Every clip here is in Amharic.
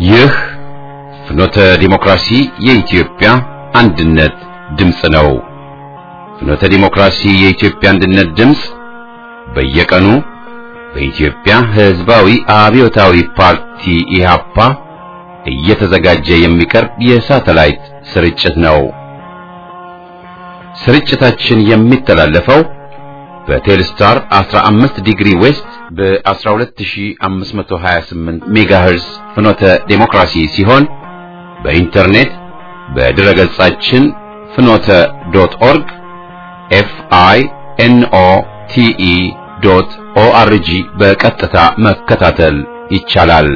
ይህ ፍኖተ ዲሞክራሲ የኢትዮጵያ አንድነት ድምፅ ነው። ፍኖተ ዲሞክራሲ የኢትዮጵያ አንድነት ድምፅ በየቀኑ በኢትዮጵያ ሕዝባዊ አብዮታዊ ፓርቲ ኢህአፓ እየተዘጋጀ የሚቀርብ የሳተላይት ስርጭት ነው። ስርጭታችን የሚተላለፈው በቴልስታር 15 ዲግሪ ዌስት በ12528 ሜጋሄርዝ ፍኖተ ዴሞክራሲ ሲሆን በኢንተርኔት በድረ ገጻችን ፍኖተ ዶት ኦርግ ኤፍ አይ ኤን ኦ ቲ ኢ ዶት ኦ አር ጂ በቀጥታ መከታተል ይቻላል።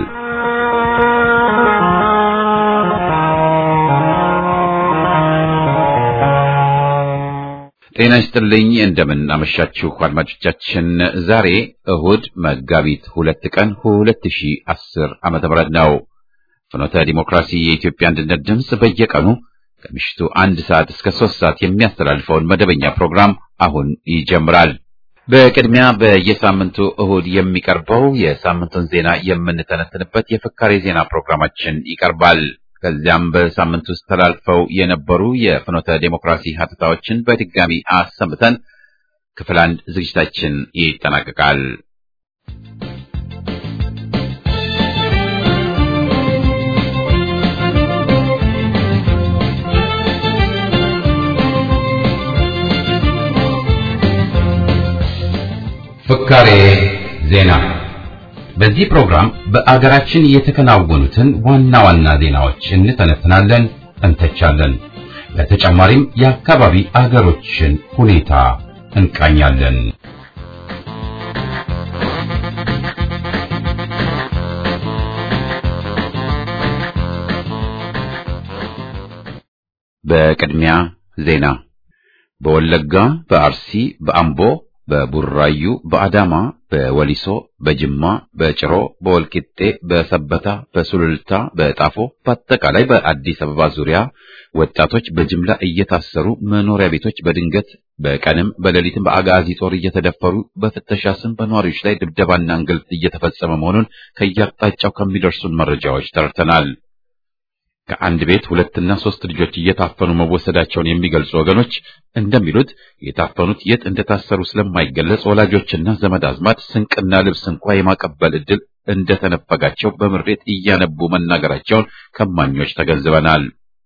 ጤና ይስጥልኝ። እንደምን አመሻችሁ አድማጮቻችን። ዛሬ እሁድ መጋቢት ሁለት ቀን 2010 ዓመተ ምህረት ነው። ፍኖተ ዲሞክራሲ የኢትዮጵያ አንድነት ድምፅ በየቀኑ ከምሽቱ አንድ ሰዓት እስከ ሶስት ሰዓት የሚያስተላልፈውን መደበኛ ፕሮግራም አሁን ይጀምራል። በቅድሚያ በየሳምንቱ እሁድ የሚቀርበው የሳምንቱን ዜና የምንተነትንበት የፍካሬ ዜና ፕሮግራማችን ይቀርባል። ከዚያም በሳምንት ውስጥ ተላልፈው የነበሩ የፍኖተ ዴሞክራሲ ሀተታዎችን በድጋሚ አሰምተን ክፍል አንድ ዝግጅታችን ይጠናቀቃል። ፍካሬ ዜና በዚህ ፕሮግራም በአገራችን የተከናወኑትን ዋና ዋና ዜናዎች እንተነትናለን፣ እንተቻለን። በተጨማሪም የአካባቢ አገሮችን ሁኔታ እንቃኛለን። በቅድሚያ ዜና በወለጋ፣ በአርሲ፣ በአምቦ በቡራዩ፣ በአዳማ፣ በወሊሶ፣ በጅማ፣ በጭሮ፣ በወልቂጤ፣ በሰበታ፣ በሱሉልታ፣ በጣፎ በአጠቃላይ በአዲስ አበባ ዙሪያ ወጣቶች በጅምላ እየታሰሩ መኖሪያ ቤቶች በድንገት በቀንም በሌሊትም በአጋዚ ጦር እየተደፈሩ በፍተሻ ስም በነዋሪዎች ላይ ድብደባና እንግልት እየተፈጸመ መሆኑን ከየአቅጣጫው ከሚደርሱን መረጃዎች ተርተናል። ከአንድ ቤት ሁለትና ሶስት ልጆች እየታፈኑ መወሰዳቸውን የሚገልጹ ወገኖች እንደሚሉት የታፈኑት የት እንደታሰሩ ስለማይገለጽ ወላጆችና ዘመድ አዝማድ ስንቅና ልብስ እንኳ የማቀበል ዕድል እንደተነፈጋቸው በምሬት እያነቡ መናገራቸውን ከማኞች ተገንዝበናል።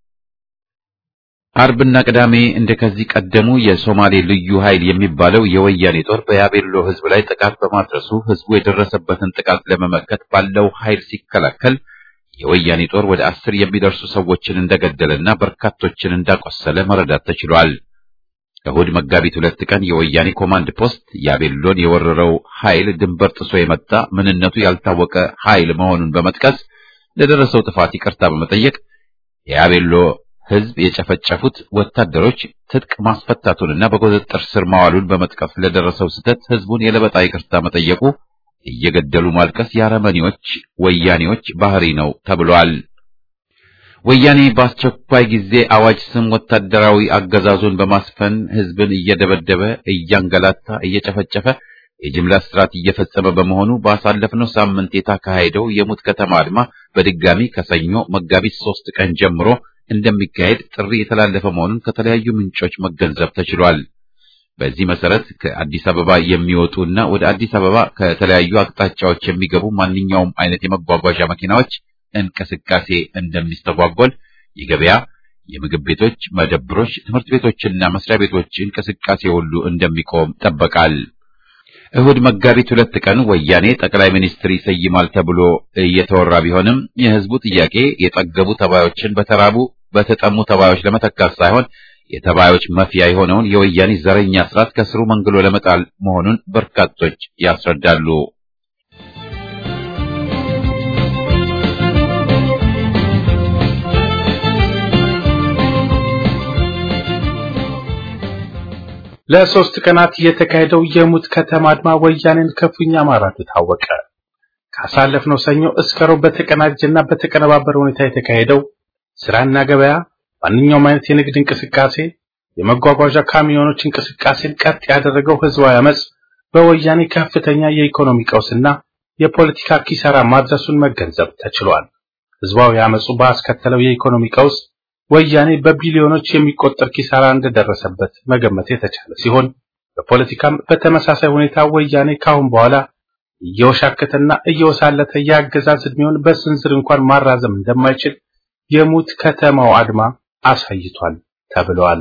አርብና ቅዳሜ እንደ ከዚህ ቀደሙ የሶማሌ ልዩ ኃይል የሚባለው የወያኔ ጦር በያቤሎ ሕዝብ ላይ ጥቃት በማድረሱ ሕዝቡ የደረሰበትን ጥቃት ለመመከት ባለው ኃይል ሲከላከል የወያኔ ጦር ወደ አስር የሚደርሱ ሰዎችን እንደገደለና በርካቶችን እንዳቆሰለ መረዳት ተችሏል። እሁድ መጋቢት ሁለት ቀን የወያኔ ኮማንድ ፖስት ያቤሎን የወረረው ኃይል ድንበር ጥሶ የመጣ ምንነቱ ያልታወቀ ኃይል መሆኑን በመጥቀስ ለደረሰው ጥፋት ይቅርታ በመጠየቅ የያቤሎ ሕዝብ የጨፈጨፉት ወታደሮች ትጥቅ ማስፈታቱንና በቁጥጥር ስር ማዋሉን በመጥቀስ ለደረሰው ስህተት ሕዝቡን የለበጣ ይቅርታ መጠየቁ እየገደሉ ማልቀስ የአረመኔዎች ወያኔዎች ባህሪ ነው ተብሏል። ወያኔ በአስቸኳይ ጊዜ አዋጅ ስም ወታደራዊ አገዛዙን በማስፈን ሕዝብን እየደበደበ፣ እያንገላታ፣ እየጨፈጨፈ የጅምላ ስርዓት እየፈጸመ በመሆኑ ባሳለፍነው ሳምንት የተካሄደው የሙት ከተማ አድማ በድጋሚ ከሰኞ መጋቢት ሶስት ቀን ጀምሮ እንደሚካሄድ ጥሪ የተላለፈ መሆኑን ከተለያዩ ምንጮች መገንዘብ ተችሏል። በዚህ መሰረት ከአዲስ አበባ የሚወጡ እና ወደ አዲስ አበባ ከተለያዩ አቅጣጫዎች የሚገቡ ማንኛውም አይነት የመጓጓዣ መኪናዎች እንቅስቃሴ እንደሚስተጓጎል፣ የገበያ፣ የምግብ ቤቶች፣ መደብሮች፣ ትምህርት ቤቶችና መስሪያ ቤቶች እንቅስቃሴ ሁሉ እንደሚቆም ይጠበቃል። እሁድ መጋቢት ሁለት ቀን ወያኔ ጠቅላይ ሚኒስትር ይሰይማል ተብሎ እየተወራ ቢሆንም የህዝቡ ጥያቄ የጠገቡ ተባዮችን በተራቡ በተጠሙ ተባዮች ለመተካት ሳይሆን የተባዮች መፍያ የሆነውን የወያኔ ዘረኛ ስርዓት ከስሩ መንግሎ ለመጣል መሆኑን በርካቶች ያስረዳሉ። ለሶስት ቀናት የተካሄደው የሙት ከተማ አድማ ወያኔን ክፉኛ ማራቱ ታወቀ። ካሳለፍነው ሰኞ እስከ ሮብ በተቀናጀና በተቀነባበረ ሁኔታ የተካሄደው ስራና ገበያ፣ ማንኛውም አይነት የንግድ እንቅስቃሴ፣ የመጓጓዣ ካሚዮኖች እንቅስቃሴን ቀጥ ያደረገው ህዝባዊ አመጽ በወያኔ ከፍተኛ የኢኮኖሚ ቀውስና የፖለቲካ ኪሳራ ማድረሱን መገንዘብ ተችሏል። ህዝባዊ አመጹ ባስከተለው የኢኮኖሚ ቀውስ ወያኔ በቢሊዮኖች የሚቆጠር ኪሳራ እንደደረሰበት መገመት የተቻለ ሲሆን በፖለቲካም በተመሳሳይ ሁኔታ ወያኔ ካሁን በኋላ እየወሻከተና እየወሳለተ የአገዛዝ ዕድሜውን በስንዝር እንኳን ማራዘም እንደማይችል የሙት ከተማው አድማ አሳይቷል ተብለዋል።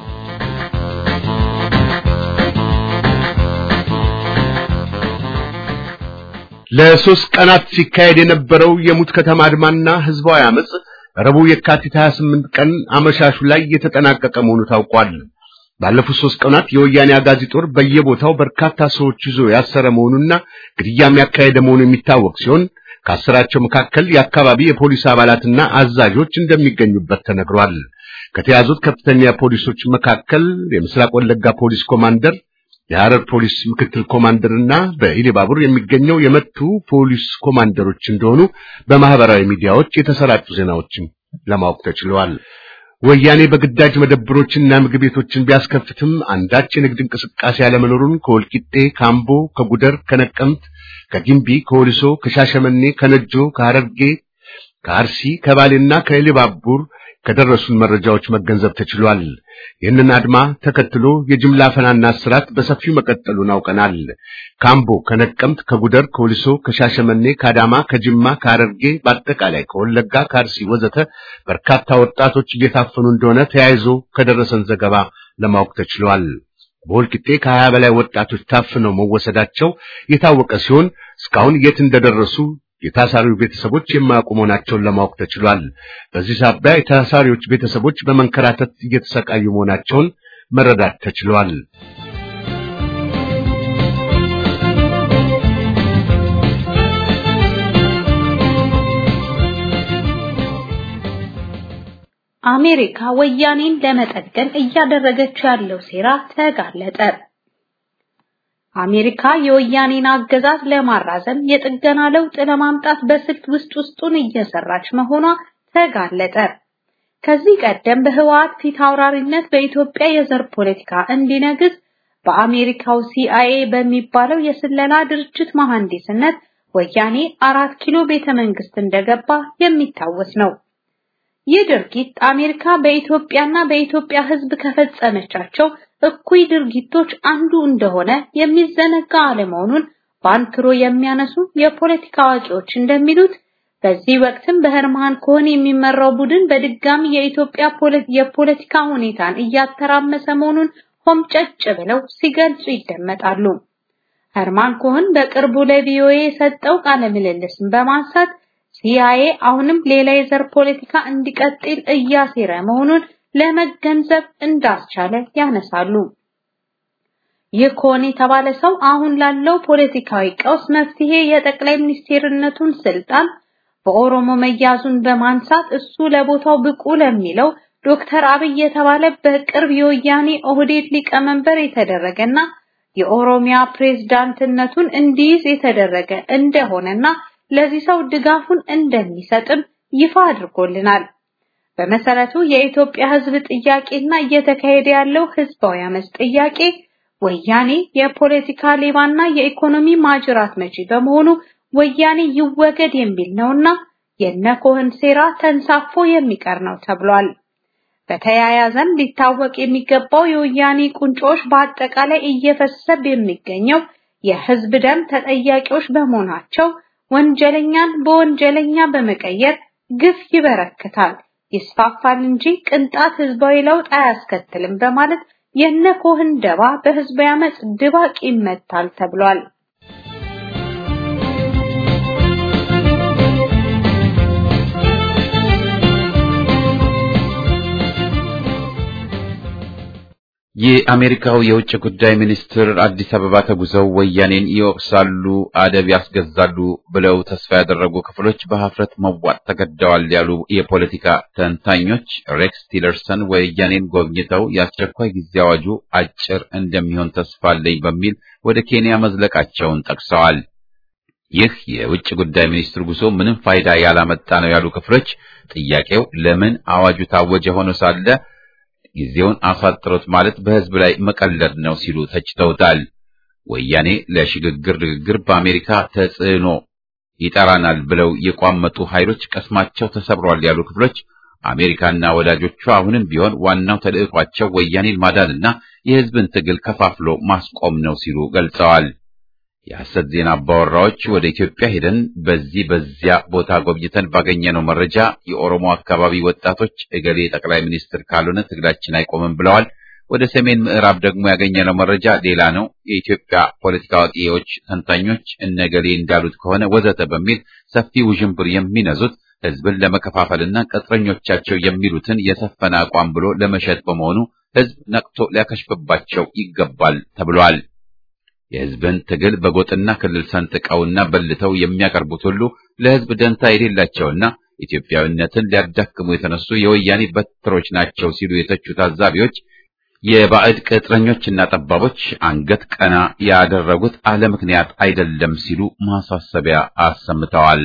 ለሶስት ቀናት ሲካሄድ የነበረው የሙት ከተማ አድማና ህዝባዊ አመጽ ረቡዕ የካቲት 28 ቀን አመሻሹ ላይ የተጠናቀቀ መሆኑ ታውቋል። ባለፉት ሶስት ቀናት የወያኔ አጋዚ ጦር በየቦታው በርካታ ሰዎች ይዞ ያሰረ መሆኑና ግድያም ያካሄደ መሆኑ የሚታወቅ ሲሆን ከአስራቸው መካከል የአካባቢ የፖሊስ አባላትና አዛዦች እንደሚገኙበት ተነግሯል። ከተያዙት ከፍተኛ ፖሊሶች መካከል የምስራቅ ወለጋ ፖሊስ ኮማንደር፣ የሐረር ፖሊስ ምክትል ኮማንደርና በኢሊባቡር የሚገኘው የመቱ ፖሊስ ኮማንደሮች እንደሆኑ በማህበራዊ ሚዲያዎች የተሰራጩ ዜናዎችም ለማወቅ ተችሏል። ወያኔ በግዳጅ መደብሮችና ምግብ ቤቶችን ቢያስከፍትም አንዳች የንግድ እንቅስቃሴ ያለመኖሩን ከወልቂጤ፣ ካምቦ፣ ከጉደር፣ ከነቀምት፣ ከጊምቢ፣ ከወሊሶ፣ ከሻሸመኔ፣ ከነጆ፣ ከሐረርጌ፣ ከአርሲ፣ ከባሌና ከኢሊባቡር ከደረሱን መረጃዎች መገንዘብ ተችሏል። ይህንን አድማ ተከትሎ የጅምላ ፈናና እስራት በሰፊው መቀጠሉን አውቀናል። ካምቦ፣ ከነቀምት፣ ከጉደር፣ ከወሊሶ፣ ከሻሸመኔ፣ ከአዳማ፣ ከጅማ፣ ከሐረርጌ በአጠቃላይ ከወለጋ፣ ከአርሲ ወዘተ በርካታ ወጣቶች እየታፈኑ እንደሆነ ተያይዞ ከደረሰን ዘገባ ለማወቅ ተችሏል። በወልቂጤ ከሀያ በላይ ወጣቶች ታፍነው መወሰዳቸው የታወቀ ሲሆን እስካሁን የት እንደደረሱ የታሳሪው ቤተሰቦች የማያውቁ መሆናቸውን ለማወቅ ተችሏል። በዚህ ሳቢያ የታሳሪዎች ቤተሰቦች በመንከራተት እየተሰቃዩ መሆናቸውን መረዳት ተችሏል። አሜሪካ ወያኔን ለመጠገን እያደረገችው ያለው ሴራ ተጋለጠ። አሜሪካ የወያኔን አገዛዝ ለማራዘም የጥገና ለውጥ ለማምጣት በስልት ውስጥ ውስጡን እየሰራች መሆኗ ተጋለጠ። ከዚህ ቀደም በህወሓት ፊት አውራሪነት በኢትዮጵያ የዘር ፖለቲካ እንዲነግስ በአሜሪካው ሲአይኤ በሚባለው የስለላ ድርጅት መሐንዲስነት ወያኔ አራት ኪሎ ቤተ መንግስት እንደገባ የሚታወስ ነው። ይህ ድርጊት አሜሪካ በኢትዮጵያና በኢትዮጵያ ሕዝብ ከፈጸመቻቸው እኩይ ድርጊቶች አንዱ እንደሆነ የሚዘነጋ አለመሆኑን በአንክሮ የሚያነሱ የፖለቲካ አዋቂዎች እንደሚሉት በዚህ ወቅትም በህርማን ኮሆን የሚመራው ቡድን በድጋሚ የኢትዮጵያ የፖለቲካ ሁኔታን እያተራመሰ መሆኑን ሆምጨጭ ብለው ሲገልጹ ይደመጣሉ። ህርማን ኮሆን በቅርቡ ለቪኦኤ የሰጠው ቃለ ምልልስን በማንሳት ሲአይኤ አሁንም ሌላ የዘር ፖለቲካ እንዲቀጥል እያሴረ መሆኑን ለመገንዘብ እንዳስቻለ ያነሳሉ። ይህ ኮሆን የተባለ ሰው አሁን ላለው ፖለቲካዊ ቀውስ መፍትሄ የጠቅላይ ሚኒስቴርነቱን ስልጣን በኦሮሞ መያዙን በማንሳት እሱ ለቦታው ብቁ ለሚለው ዶክተር አብይ የተባለ በቅርብ የወያኔ ኦህዴድ ሊቀመንበር የተደረገና የኦሮሚያ ፕሬዝዳንትነቱን እንዲይዝ የተደረገ እንደሆነና ለዚህ ሰው ድጋፉን እንደሚሰጥም ይፋ አድርጎልናል። በመሰረቱ የኢትዮጵያ ሕዝብ ጥያቄና እየተካሄደ ያለው ሕዝባዊ አመጽ ጥያቄ ወያኔ የፖለቲካ ሌባና የኢኮኖሚ ማጅራት መቺ በመሆኑ ወያኔ ይወገድ የሚል ነውና የነኮህን ሴራ ተንሳፎ የሚቀር ነው ተብሏል። በተያያዘም ሊታወቅ የሚገባው የወያኔ ቁንጮች በአጠቃላይ እየፈሰሰ የሚገኘው የህዝብ ደም ተጠያቂዎች በመሆናቸው ወንጀለኛን በወንጀለኛ በመቀየር ግፍ ይበረክታል፣ ይስፋፋል እንጂ ቅንጣት ህዝባዊ ለውጥ አያስከትልም በማለት የነኮህን ደባ በህዝባዊ አመጽ ድባቅ ይመታል ተብሏል። የአሜሪካው የውጭ ጉዳይ ሚኒስትር አዲስ አበባ ተጉዘው ወያኔን ይወቅሳሉ፣ አደብ ያስገዛሉ ብለው ተስፋ ያደረጉ ክፍሎች በሀፍረት መዋጥ ተገደዋል ያሉ የፖለቲካ ተንታኞች ሬክስ ቲለርሰን ወያኔን ጎብኝተው የአስቸኳይ ጊዜ አዋጁ አጭር እንደሚሆን ተስፋ አለኝ በሚል ወደ ኬንያ መዝለቃቸውን ጠቅሰዋል። ይህ የውጭ ጉዳይ ሚኒስትር ጉዞ ምንም ፋይዳ ያላመጣ ነው ያሉ ክፍሎች ጥያቄው ለምን አዋጁ ታወጀ ሆኖ ሳለ ጊዜውን አሳጥሮት ማለት በህዝብ ላይ መቀለድ ነው ሲሉ ተችተውታል። ወያኔ ለሽግግር ንግግር በአሜሪካ ተጽዕኖ ይጠራናል ብለው የቋመጡ ኃይሎች ቀስማቸው ተሰብሯል ያሉ ክፍሎች አሜሪካና ወዳጆቿ አሁንም ቢሆን ዋናው ተልዕኳቸው ወያኔን ማዳንና የሕዝብን ትግል ከፋፍሎ ማስቆም ነው ሲሉ ገልጸዋል። የሐሰት ዜና አባወራዎች ወደ ኢትዮጵያ ሄደን በዚህ በዚያ ቦታ ጎብኝተን ባገኘነው መረጃ የኦሮሞ አካባቢ ወጣቶች እገሌ ጠቅላይ ሚኒስትር ካልሆነ ትግላችን አይቆምም ብለዋል። ወደ ሰሜን ምዕራብ ደግሞ ያገኘነው መረጃ ሌላ ነው። የኢትዮጵያ ፖለቲካ አዋቂዎች፣ ተንታኞች እነገሌ እንዳሉት ከሆነ ወዘተ በሚል ሰፊ ውዥንብር የሚነዙት ህዝብን ለመከፋፈልና ቅጥረኞቻቸው የሚሉትን የሰፈነ አቋም ብሎ ለመሸጥ በመሆኑ ህዝብ ነቅቶ ሊያከሽፍባቸው ይገባል ተብሏል። የህዝብን ትግል በጎጥና ክልል ሰንጥቀውና በልተው የሚያቀርቡት ሁሉ ለህዝብ ደንታ የሌላቸውና ኢትዮጵያዊነትን ሊያዳክሙ የተነሱ የወያኔ በትሮች ናቸው ሲሉ የተቹ ታዛቢዎች የባዕድ ቅጥረኞችና ጠባቦች አንገት ቀና ያደረጉት አለ ምክንያት አይደለም ሲሉ ማሳሰቢያ አሰምተዋል።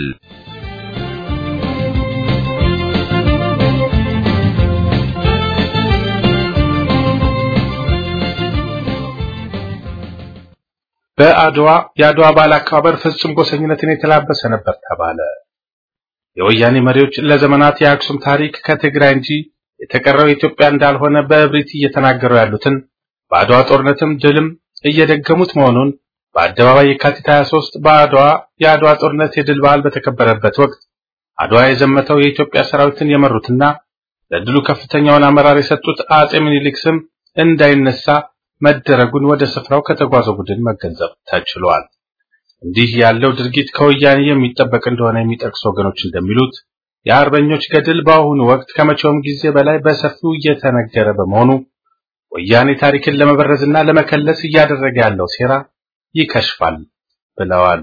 በአድዋ የአድዋ በዓል አከባበር ፍጹም ጎሰኝነትን የተላበሰ ነበር ተባለ። የወያኔ መሪዎች ለዘመናት የአክሱም ታሪክ ከትግራይ እንጂ የተቀረው ኢትዮጵያ እንዳልሆነ በእብሪት እየተናገሩ ያሉትን በአድዋ ጦርነትም ድልም እየደገሙት መሆኑን በአደባባይ የካቲት 23 በአድዋ የአድዋ ጦርነት የድል በዓል በተከበረበት ወቅት አድዋ የዘመተው የኢትዮጵያ ሰራዊትን የመሩትና ለድሉ ከፍተኛውን አመራር የሰጡት አጼ ምኒልክ ስም እንዳይነሳ መደረጉን ወደ ስፍራው ከተጓዘው ቡድን መገንዘብ ተችሏል። እንዲህ ያለው ድርጊት ከወያኔ የሚጠበቅ እንደሆነ የሚጠቅሱ ወገኖች እንደሚሉት የአርበኞች ገድል በአሁኑ ወቅት ከመቼውም ጊዜ በላይ በሰፊው እየተነገረ በመሆኑ ወያኔ ታሪክን ለመበረዝና ለመከለስ እያደረገ ያለው ሴራ ይከሽፋል ብለዋል።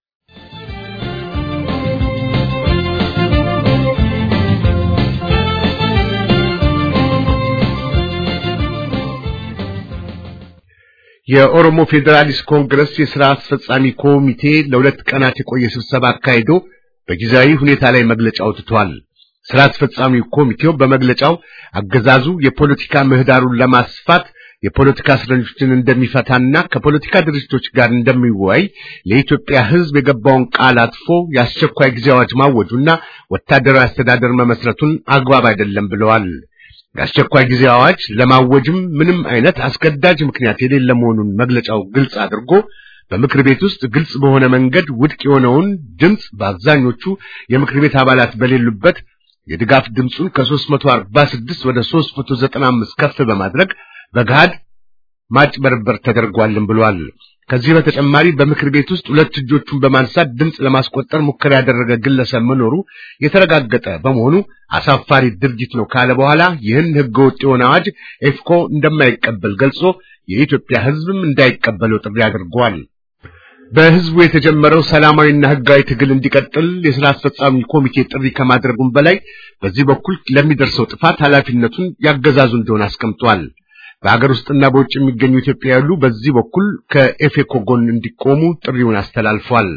የኦሮሞ ፌዴራሊስት ኮንግረስ የሥራ አስፈጻሚ ኮሚቴ ለሁለት ቀናት የቆየ ስብሰባ አካሂዶ በጊዜያዊ ሁኔታ ላይ መግለጫ አውጥቷል። ሥራ አስፈጻሚ ኮሚቴው በመግለጫው አገዛዙ የፖለቲካ ምህዳሩን ለማስፋት የፖለቲካ እስረኞችን እንደሚፈታና ከፖለቲካ ድርጅቶች ጋር እንደሚወያይ ለኢትዮጵያ ሕዝብ የገባውን ቃል አጥፎ የአስቸኳይ ጊዜ አዋጅ ማወጁና ወታደራዊ አስተዳደር መመስረቱን አግባብ አይደለም ብለዋል። የአስቸኳይ ጊዜ አዋጅ ለማወጅም ምንም አይነት አስገዳጅ ምክንያት የሌለ መሆኑን መግለጫው ግልጽ አድርጎ በምክር ቤት ውስጥ ግልጽ በሆነ መንገድ ውድቅ የሆነውን ድምፅ በአብዛኞቹ የምክር ቤት አባላት በሌሉበት የድጋፍ ድምፁን ከ346 ወደ 395 ከፍ በማድረግ በገሃድ ማጭበርበር ተደርጓልን ብሏል። ከዚህ በተጨማሪ በምክር ቤት ውስጥ ሁለት እጆቹን በማንሳት ድምፅ ለማስቆጠር ሙከራ ያደረገ ግለሰብ መኖሩ የተረጋገጠ በመሆኑ አሳፋሪ ድርጊት ነው ካለ በኋላ ይህን ህገወጥ የሆነ አዋጅ ኤፍኮ እንደማይቀበል ገልጾ የኢትዮጵያ ሕዝብም እንዳይቀበለው ጥሪ አድርጓል። በህዝቡ የተጀመረው ሰላማዊና ህጋዊ ትግል እንዲቀጥል የሥራ አስፈጻሚ ኮሚቴ ጥሪ ከማድረጉም በላይ በዚህ በኩል ለሚደርሰው ጥፋት ኃላፊነቱን ያገዛዙ እንደሆነ አስቀምጧል። በሀገር ውስጥና በውጭ የሚገኙ ኢትዮጵያ ያሉ በዚህ በኩል ከኤፌኮ ጎን እንዲቆሙ ጥሪውን አስተላልፏል።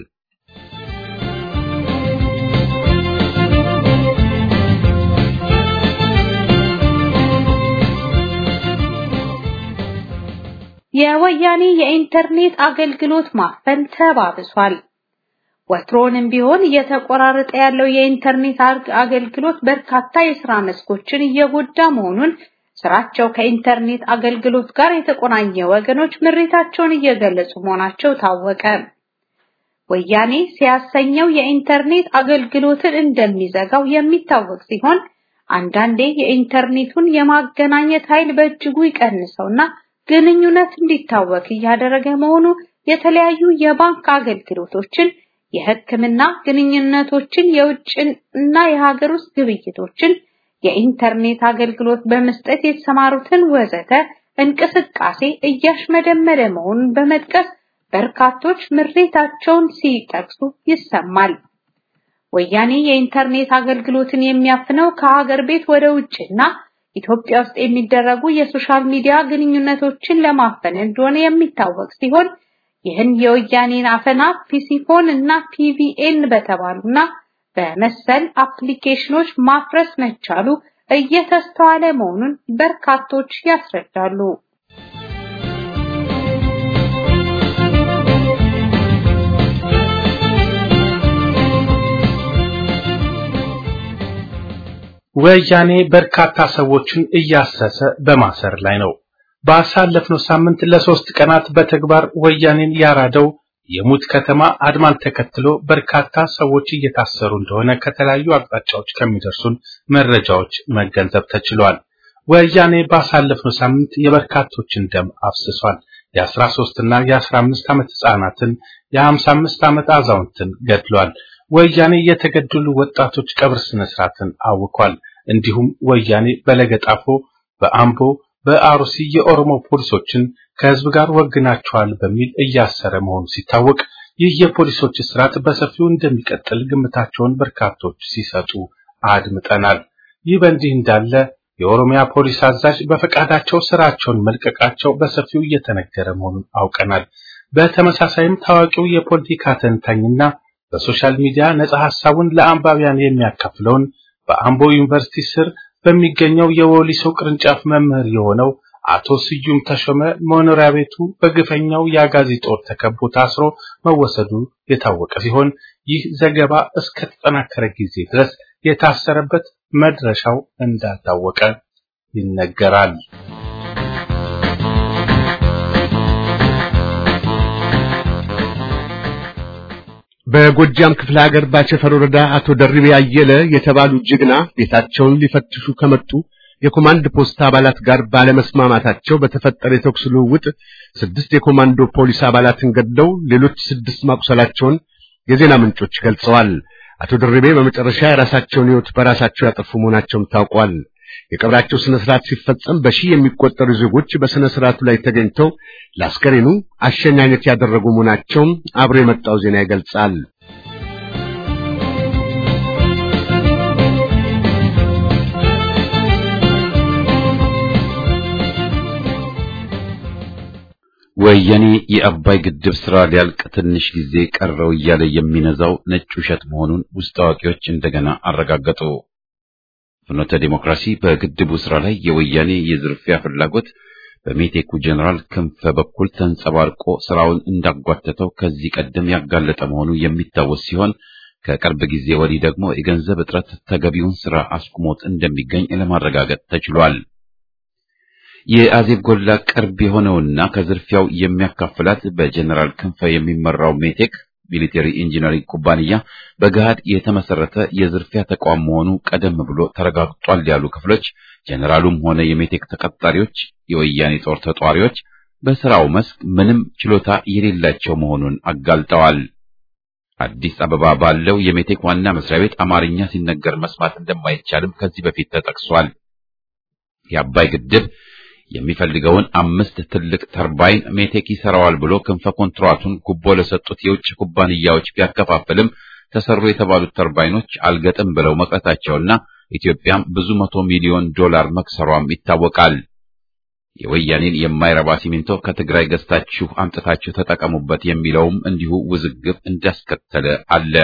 የወያኔ የኢንተርኔት አገልግሎት ማፈን ተባብሷል። ወትሮንም ቢሆን እየተቆራረጠ ያለው የኢንተርኔት አገልግሎት በርካታ የሥራ መስኮችን እየጎዳ መሆኑን ስራቸው ከኢንተርኔት አገልግሎት ጋር የተቆናኘ ወገኖች ምሬታቸውን እየገለጹ መሆናቸው ታወቀ። ወያኔ ሲያሰኘው የኢንተርኔት አገልግሎትን እንደሚዘጋው የሚታወቅ ሲሆን አንዳንዴ የኢንተርኔቱን የማገናኘት ኃይል በእጅጉ ይቀንሰውና ግንኙነት እንዲታወክ እያደረገ መሆኑ የተለያዩ የባንክ አገልግሎቶችን፣ የሕክምና ግንኙነቶችን፣ የውጭና የሀገር ውስጥ ግብይቶችን የኢንተርኔት አገልግሎት በመስጠት የተሰማሩትን ወዘተ እንቅስቃሴ እያሽመደመደ መሆኑን በመጥቀስ በርካቶች ምሬታቸውን ሲጠቅሱ ይሰማል። ወያኔ የኢንተርኔት አገልግሎትን የሚያፍነው ከሀገር ቤት ወደ ውጭና ኢትዮጵያ ውስጥ የሚደረጉ የሶሻል ሚዲያ ግንኙነቶችን ለማፈን እንደሆነ የሚታወቅ ሲሆን ይህን የወያኔን አፈና ፒሲፎን እና ፒቪኤን በተባሉና በመሰል አፕሊኬሽኖች ማፍረስ መቻሉ እየተስተዋለ መሆኑን በርካቶች ያስረዳሉ። ወያኔ በርካታ ሰዎችን እያሰሰ በማሰር ላይ ነው። ባሳለፍነው ሳምንት ለሶስት ቀናት በተግባር ወያኔን ያራደው የሙት ከተማ አድማን ተከትሎ በርካታ ሰዎች እየታሰሩ እንደሆነ ከተለያዩ አቅጣጫዎች ከሚደርሱን መረጃዎች መገንዘብ ተችሏል። ወያኔ ባሳለፍነው ሳምንት የበርካቶችን ደም አፍስሷል። የ13 እና የ15 ዓመት ህጻናትን፣ የ55 ዓመት አዛውንትን ገድሏል። ወያኔ የተገደሉ ወጣቶች ቀብር ስነ ስርዓትን አውኳል። እንዲሁም ወያኔ በለገጣፎ፣ በአምቦ፣ በአሩሲ የኦሮሞ ፖሊሶችን ከህዝብ ጋር ወግናቸዋል በሚል እያሰረ መሆኑ ሲታወቅ ይህ የፖሊሶች እስራት በሰፊው እንደሚቀጥል ግምታቸውን በርካቶች ሲሰጡ አድምጠናል። ይህ በእንዲህ እንዳለ የኦሮሚያ ፖሊስ አዛዥ በፈቃዳቸው ስራቸውን መልቀቃቸው በሰፊው እየተነገረ መሆኑን አውቀናል። በተመሳሳይም ታዋቂው የፖለቲካ ተንታኝና በሶሻል ሚዲያ ነጻ ሐሳቡን ለአንባቢያን የሚያካፍለውን በአምቦ ዩኒቨርሲቲ ስር በሚገኘው የወሊሶ ቅርንጫፍ መምህር የሆነው አቶ ስዩም ተሾመ መኖሪያ ቤቱ በግፈኛው የአጋዚ ጦር ተከቦ ታስሮ መወሰዱ የታወቀ ሲሆን ይህ ዘገባ እስከተጠናከረ ጊዜ ድረስ የታሰረበት መድረሻው እንዳልታወቀ ይነገራል። በጎጃም ክፍለ ሀገር ባቸፈር ወረዳ አቶ ደርቤ አየለ የተባሉ ጀግና ቤታቸውን ሊፈትሹ ከመጡ የኮማንድ ፖስት አባላት ጋር ባለመስማማታቸው በተፈጠረ የተኩስ ልውውጥ ስድስት የኮማንዶ ፖሊስ አባላትን ገድለው ሌሎች ስድስት ማቁሰላቸውን የዜና ምንጮች ገልጸዋል። አቶ ደርቤ በመጨረሻ የራሳቸውን ሕይወት በራሳቸው ያጠፉ መሆናቸውም ታውቋል። የቀብራቸው ስነ ስርዓት ሲፈጸም በሺህ የሚቆጠሩ ዜጎች በስነ ስርዓቱ ላይ ተገኝተው ለአስከሬኑ አሸኛኘት ያደረጉ መሆናቸውም አብሮ የመጣው ዜና ይገልጻል። ወያኔ የአባይ ግድብ ስራ ሊያልቅ ትንሽ ጊዜ ቀረው እያለ የሚነዛው ነጭ ውሸት መሆኑን ውስጥ አዋቂዎች እንደገና አረጋገጡ። ፍኖተ ዲሞክራሲ በግድቡ ስራ ላይ የወያኔ የዝርፊያ ፍላጎት በሜቴኩ ጀነራል ክንፈ በኩል ተንጸባርቆ ስራውን እንዳጓተተው ከዚህ ቀደም ያጋለጠ መሆኑ የሚታወስ ሲሆን ከቅርብ ጊዜ ወዲህ ደግሞ የገንዘብ እጥረት ተገቢውን ስራ አስቁሞት እንደሚገኝ ለማረጋገጥ ተችሏል። የአዜብ ጎላ ቅርብ የሆነውና ከዝርፊያው የሚያካፍላት በጀነራል ክንፈ የሚመራው ሜቴክ ሚሊቴሪ ኢንጂነሪንግ ኩባንያ በገሃድ የተመሰረተ የዝርፊያ ተቋም መሆኑ ቀደም ብሎ ተረጋግጧል ያሉ ክፍሎች ጀነራሉም ሆነ የሜቴክ ተቀጣሪዎች የወያኔ ጦር ተጧሪዎች በስራው መስክ ምንም ችሎታ የሌላቸው መሆኑን አጋልጠዋል። አዲስ አበባ ባለው የሜቴክ ዋና መስሪያ ቤት አማርኛ ሲነገር መስማት እንደማይቻልም ከዚህ በፊት ተጠቅሷል። የአባይ ግድብ የሚፈልገውን አምስት ትልቅ ተርባይን ሜቴክ ይሰራዋል ብሎ ክንፈ ኮንትራቱን ጉቦ ለሰጡት የውጭ ኩባንያዎች ቢያከፋፍልም ተሰሩ የተባሉት ተርባይኖች አልገጥም ብለው መቅረታቸውና ኢትዮጵያም ብዙ መቶ ሚሊዮን ዶላር መክሰሯም ይታወቃል። የወያኔን የማይረባ ሲሚንቶ ከትግራይ ገዝታችሁ አምጥታችሁ ተጠቀሙበት የሚለውም እንዲሁ ውዝግብ እንዳስከተለ አለ።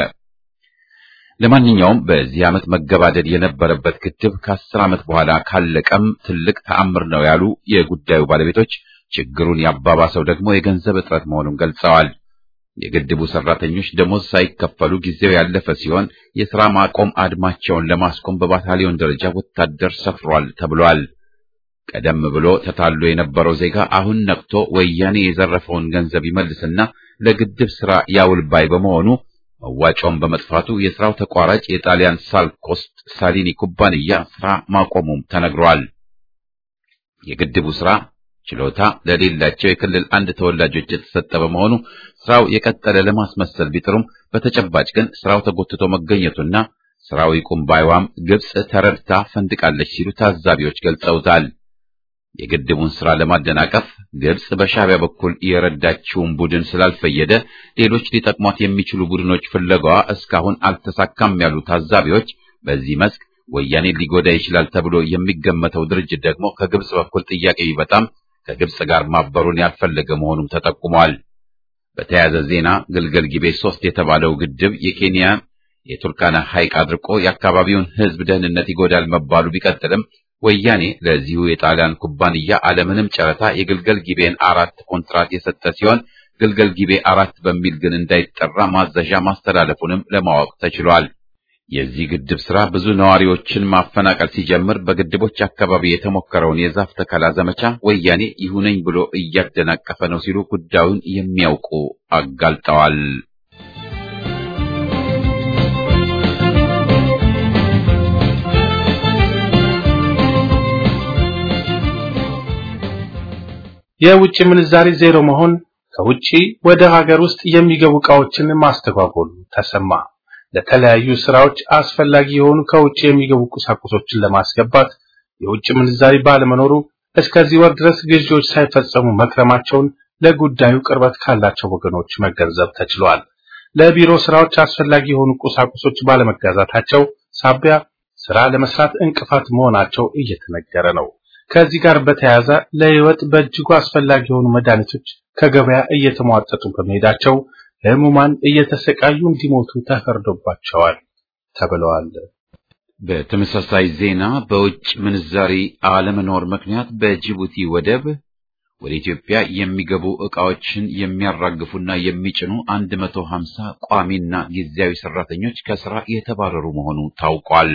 ለማንኛውም በዚህ ዓመት መገባደድ የነበረበት ግድብ ከአስር ዓመት በኋላ ካለቀም ትልቅ ተአምር ነው ያሉ የጉዳዩ ባለቤቶች ችግሩን ያባባሰው ደግሞ የገንዘብ እጥረት መሆኑን ገልጸዋል። የግድቡ ሰራተኞች ደሞዝ ሳይከፈሉ ጊዜው ያለፈ ሲሆን የሥራ ማቆም አድማቸውን ለማስቆም በባታሊዮን ደረጃ ወታደር ሰፍሯል ተብሏል። ቀደም ብሎ ተታሎ የነበረው ዜጋ አሁን ነቅቶ ወያኔ የዘረፈውን ገንዘብ ይመልስና ለግድብ ሥራ ያውል ባይ በመሆኑ መዋጮውን በመጥፋቱ የሥራው ተቋራጭ የጣሊያን ሳልኮስት ሳሊኒ ኩባንያ ሥራ ማቆሙም ተነግሯል። የግድቡ ሥራ ችሎታ ለሌላቸው የክልል አንድ ተወላጆች የተሰጠ በመሆኑ ሥራው የቀጠለ ለማስመሰል ቢጥሩም በተጨባጭ ግን ሥራው ተጎትቶ መገኘቱና ሥራው ይቁም ባይዋም ግብጽ ተረድታ ፈንድቃለች ሲሉ ታዛቢዎች ገልጸውታል። የግድቡን ሥራ ለማደናቀፍ ግብጽ በሻዕቢያ በኩል የረዳችውን ቡድን ስላልፈየደ ሌሎች ሊጠቅሟት የሚችሉ ቡድኖች ፍለጋዋ እስካሁን አልተሳካም ያሉ ታዛቢዎች በዚህ መስክ ወያኔ ሊጎዳ ይችላል ተብሎ የሚገመተው ድርጅት ደግሞ ከግብጽ በኩል ጥያቄ ቢመጣም ከግብጽ ጋር ማበሩን ያልፈለገ መሆኑም ተጠቁሟል። በተያያዘ ዜና ግልገል ጊቤ ሶስት የተባለው ግድብ የኬንያ የቱርካና ሐይቅ አድርቆ የአካባቢውን ሕዝብ ደህንነት ይጎዳል መባሉ ቢቀጥልም ወያኔ ለዚሁ የጣሊያን ኩባንያ አለምንም ጨረታ የግልገል ጊቤን አራት ኮንትራት የሰጠ ሲሆን ግልገል ጊቤ አራት በሚል ግን እንዳይጠራ ማዘዣ ማስተላለፉንም ለማወቅ ተችሏል። የዚህ ግድብ ስራ ብዙ ነዋሪዎችን ማፈናቀል ሲጀምር በግድቦች አካባቢ የተሞከረውን የዛፍ ተከላ ዘመቻ ወያኔ ይሁነኝ ብሎ እያደናቀፈ ነው ሲሉ ጉዳዩን የሚያውቁ አጋልጠዋል። የውጭ ምንዛሪ ዜሮ መሆን ከውጪ ወደ ሀገር ውስጥ የሚገቡ ዕቃዎችን ማስተጓጎሉ ተሰማ። ለተለያዩ ስራዎች አስፈላጊ የሆኑ ከውጭ የሚገቡ ቁሳቁሶችን ለማስገባት የውጭ ምንዛሪ ባለመኖሩ እስከዚህ ወር ድረስ ግዢዎች ሳይፈጸሙ መክረማቸውን ለጉዳዩ ቅርበት ካላቸው ወገኖች መገንዘብ ተችሏል። ለቢሮ ስራዎች አስፈላጊ የሆኑ ቁሳቁሶች ባለመጋዛታቸው ሳቢያ ስራ ለመስራት እንቅፋት መሆናቸው እየተነገረ ነው። ከዚህ ጋር በተያያዘ ለሕይወት በእጅጉ አስፈላጊ የሆኑ መድኃኒቶች ከገበያ እየተሟጠጡ በመሄዳቸው ህሙማን እየተሰቃዩ እንዲሞቱ ተፈርዶባቸዋል ተብለዋል። በተመሳሳይ ዜና በውጭ ምንዛሪ አለመኖር ምክንያት በጅቡቲ ወደብ ወደ ኢትዮጵያ የሚገቡ ዕቃዎችን የሚያራግፉና የሚጭኑ 150 ቋሚና ጊዜያዊ ሰራተኞች ከስራ የተባረሩ መሆኑ ታውቋል።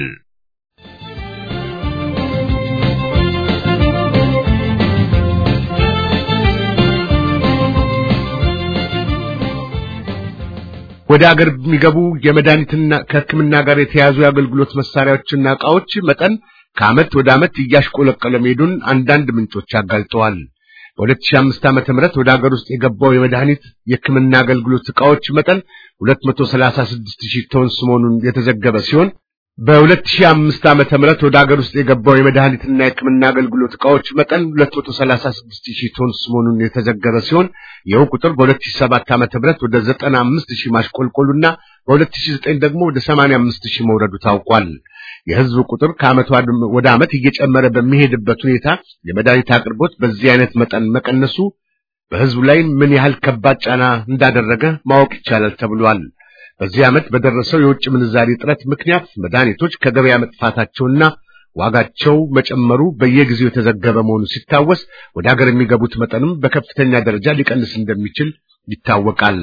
ወደ አገር የሚገቡ የመድኃኒትና ከሕክምና ጋር የተያያዙ የአገልግሎት መሳሪያዎችና ዕቃዎች መጠን ከዓመት ወደ ዓመት እያሽቆለቀለ መሄዱን አንዳንድ ምንጮች አጋልጠዋል። በ2005 ዓመተ ምህረት ወደ አገር ውስጥ የገባው የመድኃኒት የሕክምና አገልግሎት ዕቃዎች መጠን 236 ሺህ ቶንስ መሆኑን የተዘገበ ሲሆን በ2005 ዓመተ ምህረት ወደ አገር ውስጥ የገባው የመድኃኒትና የሕክምና አገልግሎት ዕቃዎች መጠን 236 ሺህ ቶንስ መሆኑን የተዘገበ ሲሆን ይኸው ቁጥር በ2007 ዓመተ ምህረት ወደ 95 ሺህ ማሽቆልቆሉና በ2009 ደግሞ ወደ 85 ሺህ መውረዱ ታውቋል። የህዝብ ቁጥር ከዓመት ወደ ዓመት እየጨመረ በሚሄድበት ሁኔታ የመድኃኒት አቅርቦት በዚህ አይነት መጠን መቀነሱ በህዝቡ ላይ ምን ያህል ከባድ ጫና እንዳደረገ ማወቅ ይቻላል ተብሏል። በዚህ ዓመት በደረሰው የውጭ ምንዛሪ እጥረት ምክንያት መድኃኒቶች ከገበያ መጥፋታቸውና ዋጋቸው መጨመሩ በየጊዜው የተዘገበ መሆኑ ሲታወስ ወደ ሀገር የሚገቡት መጠንም በከፍተኛ ደረጃ ሊቀንስ እንደሚችል ይታወቃል።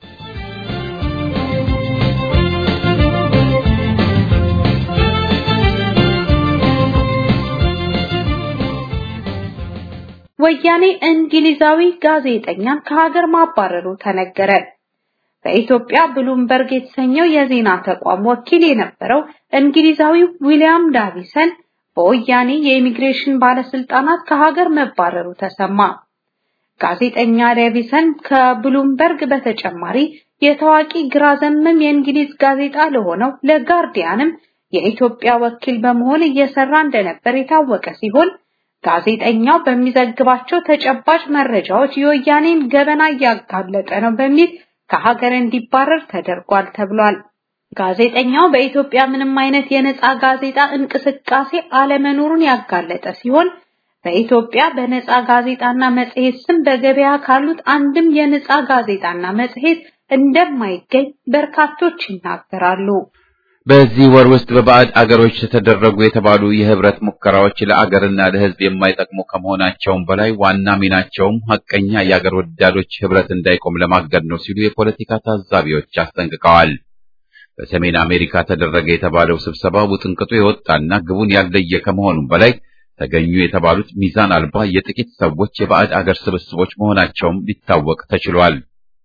ወያኔ እንግሊዛዊ ጋዜጠኛን ከሀገር ማባረሩ ተነገረ። በኢትዮጵያ ብሉምበርግ የተሰኘው የዜና ተቋም ወኪል የነበረው እንግሊዛዊው ዊሊያም ዳቪሰን በወያኔ የኢሚግሬሽን ባለስልጣናት ከሀገር መባረሩ ተሰማ። ጋዜጠኛ ዳቪሰን ከብሉምበርግ በተጨማሪ የታዋቂ ግራ ዘመም የእንግሊዝ ጋዜጣ ለሆነው ለጋርዲያንም የኢትዮጵያ ወኪል በመሆን እየሰራ እንደነበር የታወቀ ሲሆን ጋዜጠኛው በሚዘግባቸው ተጨባጭ መረጃዎች የወያኔን ገበና እያጋለጠ ነው በሚል ከሀገር እንዲባረር ተደርጓል ተብሏል። ጋዜጠኛው በኢትዮጵያ ምንም አይነት የነፃ ጋዜጣ እንቅስቃሴ አለመኖሩን ያጋለጠ ሲሆን በኢትዮጵያ በነፃ ጋዜጣና መጽሔት ስም በገበያ ካሉት አንድም የነፃ ጋዜጣና መጽሔት እንደማይገኝ በርካቶች ይናገራሉ። በዚህ ወር ውስጥ በባዕድ አገሮች የተደረጉ የተባሉ የህብረት ሙከራዎች ለአገርና ለሕዝብ የማይጠቅሙ ከመሆናቸውም በላይ ዋና ሚናቸውም ሐቀኛ የአገር ወዳዶች ህብረት እንዳይቆም ለማገድ ነው ሲሉ የፖለቲካ ታዛቢዎች አስጠንቅቀዋል። በሰሜን አሜሪካ ተደረገ የተባለው ስብሰባ ውጥንቅጡ የወጣና ግቡን ያለየ ከመሆኑም በላይ ተገኙ የተባሉት ሚዛን አልባ የጥቂት ሰዎች የባዕድ አገር ስብስቦች መሆናቸውም ሊታወቅ ተችሏል።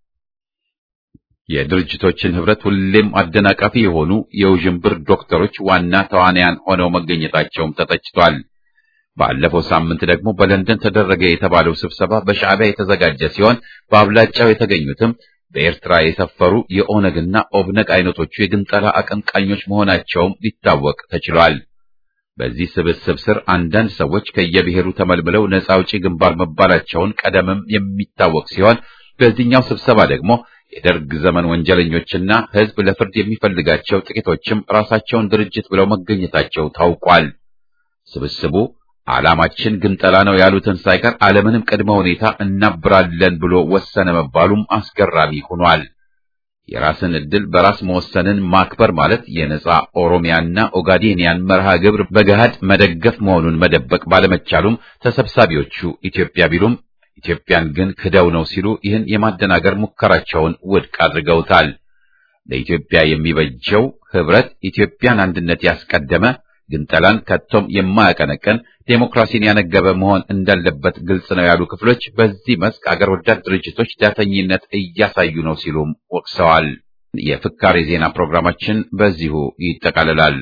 የድርጅቶችን ህብረት ሁሌም አደናቃፊ የሆኑ የውዥንብር ዶክተሮች ዋና ተዋናያን ሆነው መገኘታቸውም ተተችቷል። ባለፈው ሳምንት ደግሞ በለንደን ተደረገ የተባለው ስብሰባ በሻዕቢያ የተዘጋጀ ሲሆን በአብላጫው የተገኙትም በኤርትራ የሰፈሩ የኦነግና ኦብነግ አይነቶቹ የግንጠላ አቀንቃኞች መሆናቸውም ሊታወቅ ተችሏል። በዚህ ስብስብ ስር አንዳንድ ሰዎች ከየብሔሩ ተመልምለው ነፃ አውጪ ግንባር መባላቸውን ቀደምም የሚታወቅ ሲሆን በዚህኛው ስብሰባ ደግሞ የደርግ ዘመን ወንጀለኞችና ህዝብ ለፍርድ የሚፈልጋቸው ጥቂቶችም ራሳቸውን ድርጅት ብለው መገኘታቸው ታውቋል። ስብስቡ ዓላማችን ግንጠላ ነው ያሉትን ሳይቀር አለምንም ቅድመ ሁኔታ እናብራለን ብሎ ወሰነ መባሉም አስገራሚ ሆኗል። የራስን ዕድል በራስ መወሰንን ማክበር ማለት የነጻ ኦሮሚያና ኦጋዴኒያን መርሃ ግብር በገሃድ መደገፍ መሆኑን መደበቅ ባለመቻሉም ተሰብሳቢዎቹ ኢትዮጵያ ቢሉም ኢትዮጵያን ግን ክደው ነው ሲሉ ይህን የማደናገር ሙከራቸውን ውድቅ አድርገውታል። ለኢትዮጵያ የሚበጀው ህብረት ኢትዮጵያን አንድነት ያስቀደመ ግንጠላን ከቶም የማያቀነቀን ዴሞክራሲን ያነገበ መሆን እንዳለበት ግልጽ ነው ያሉ ክፍሎች በዚህ መስክ አገር ወዳድ ድርጅቶች ዳተኝነት እያሳዩ ነው ሲሉም ወቅሰዋል። የፍካሬ ዜና ፕሮግራማችን በዚሁ ይጠቃልላል።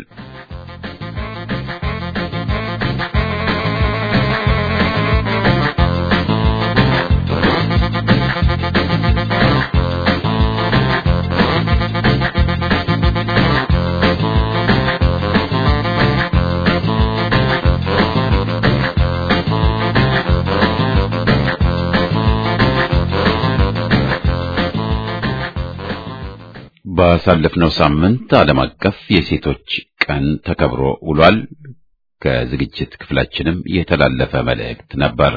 ባሳለፍነው ሳምንት ዓለም አቀፍ የሴቶች ቀን ተከብሮ ውሏል። ከዝግጅት ክፍላችንም የተላለፈ መልእክት ነበር።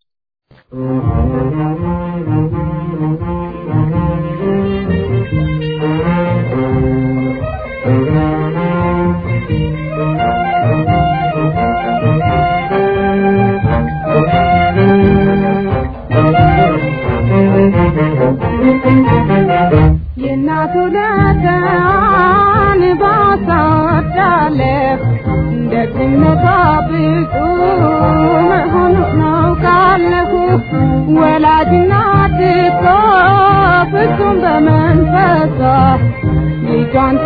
የእናቱ ለዳን ባሳዳለህ ደግነቷ ብዙ መሆኑ ናውቃለሁ። ወላጅናት እኮ ፍጹም በመንፈሷ ልጇን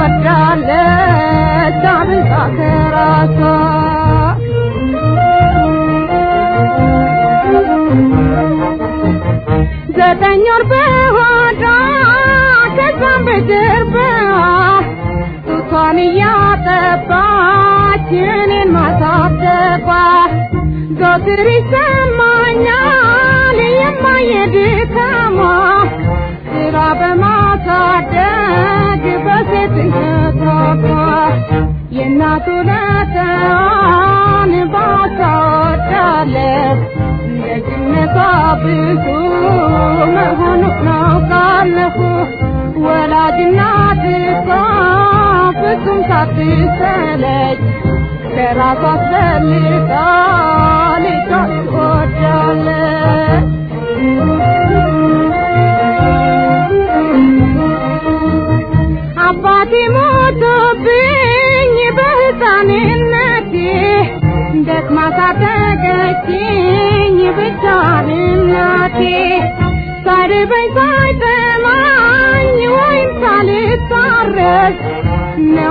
ትወዳለች አብልጣ ከራሷ ዘጠኝ ወር በሆዷ ከዛም በጀርባዋ ጡቷን እያጠባች እኔን ማሳደጓ ዘወትር ይሰማኛል የማየ ድካሟ ስራ በማሳደግ በሴትነቷ የእናቱ ለተዋን ባሳወዳለሁ ደግነቷ ብዙ መሆኑ ናውቃለሁ። ወላጅናት እኮ ፍጹም ሳትሰለች ከራሷ አስፈልጋ ልጇን ትወዳለች። አባቴ ሞቶብኝ በሕፃንነቴ ደክማ ሳደገችኝ ብቻዋን እናቴ ሳይርበኝ ሳይጠማኝ ወይም ሳልታረስ ነው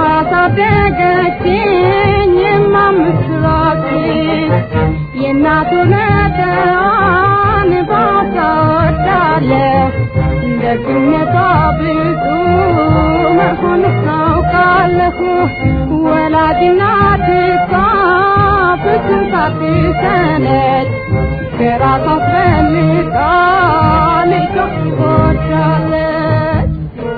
ያሳደገችኝ የማምስራች የእናቱ ለተዋን ባሳወዳለሁ ደግነቷ ብዙ መሆኑ ናውቃለሁ። ወላጅናት እኮ ፍጹም ሳትሰለች ከራሷ አስፈልጋ ልጇን ትወዳለች።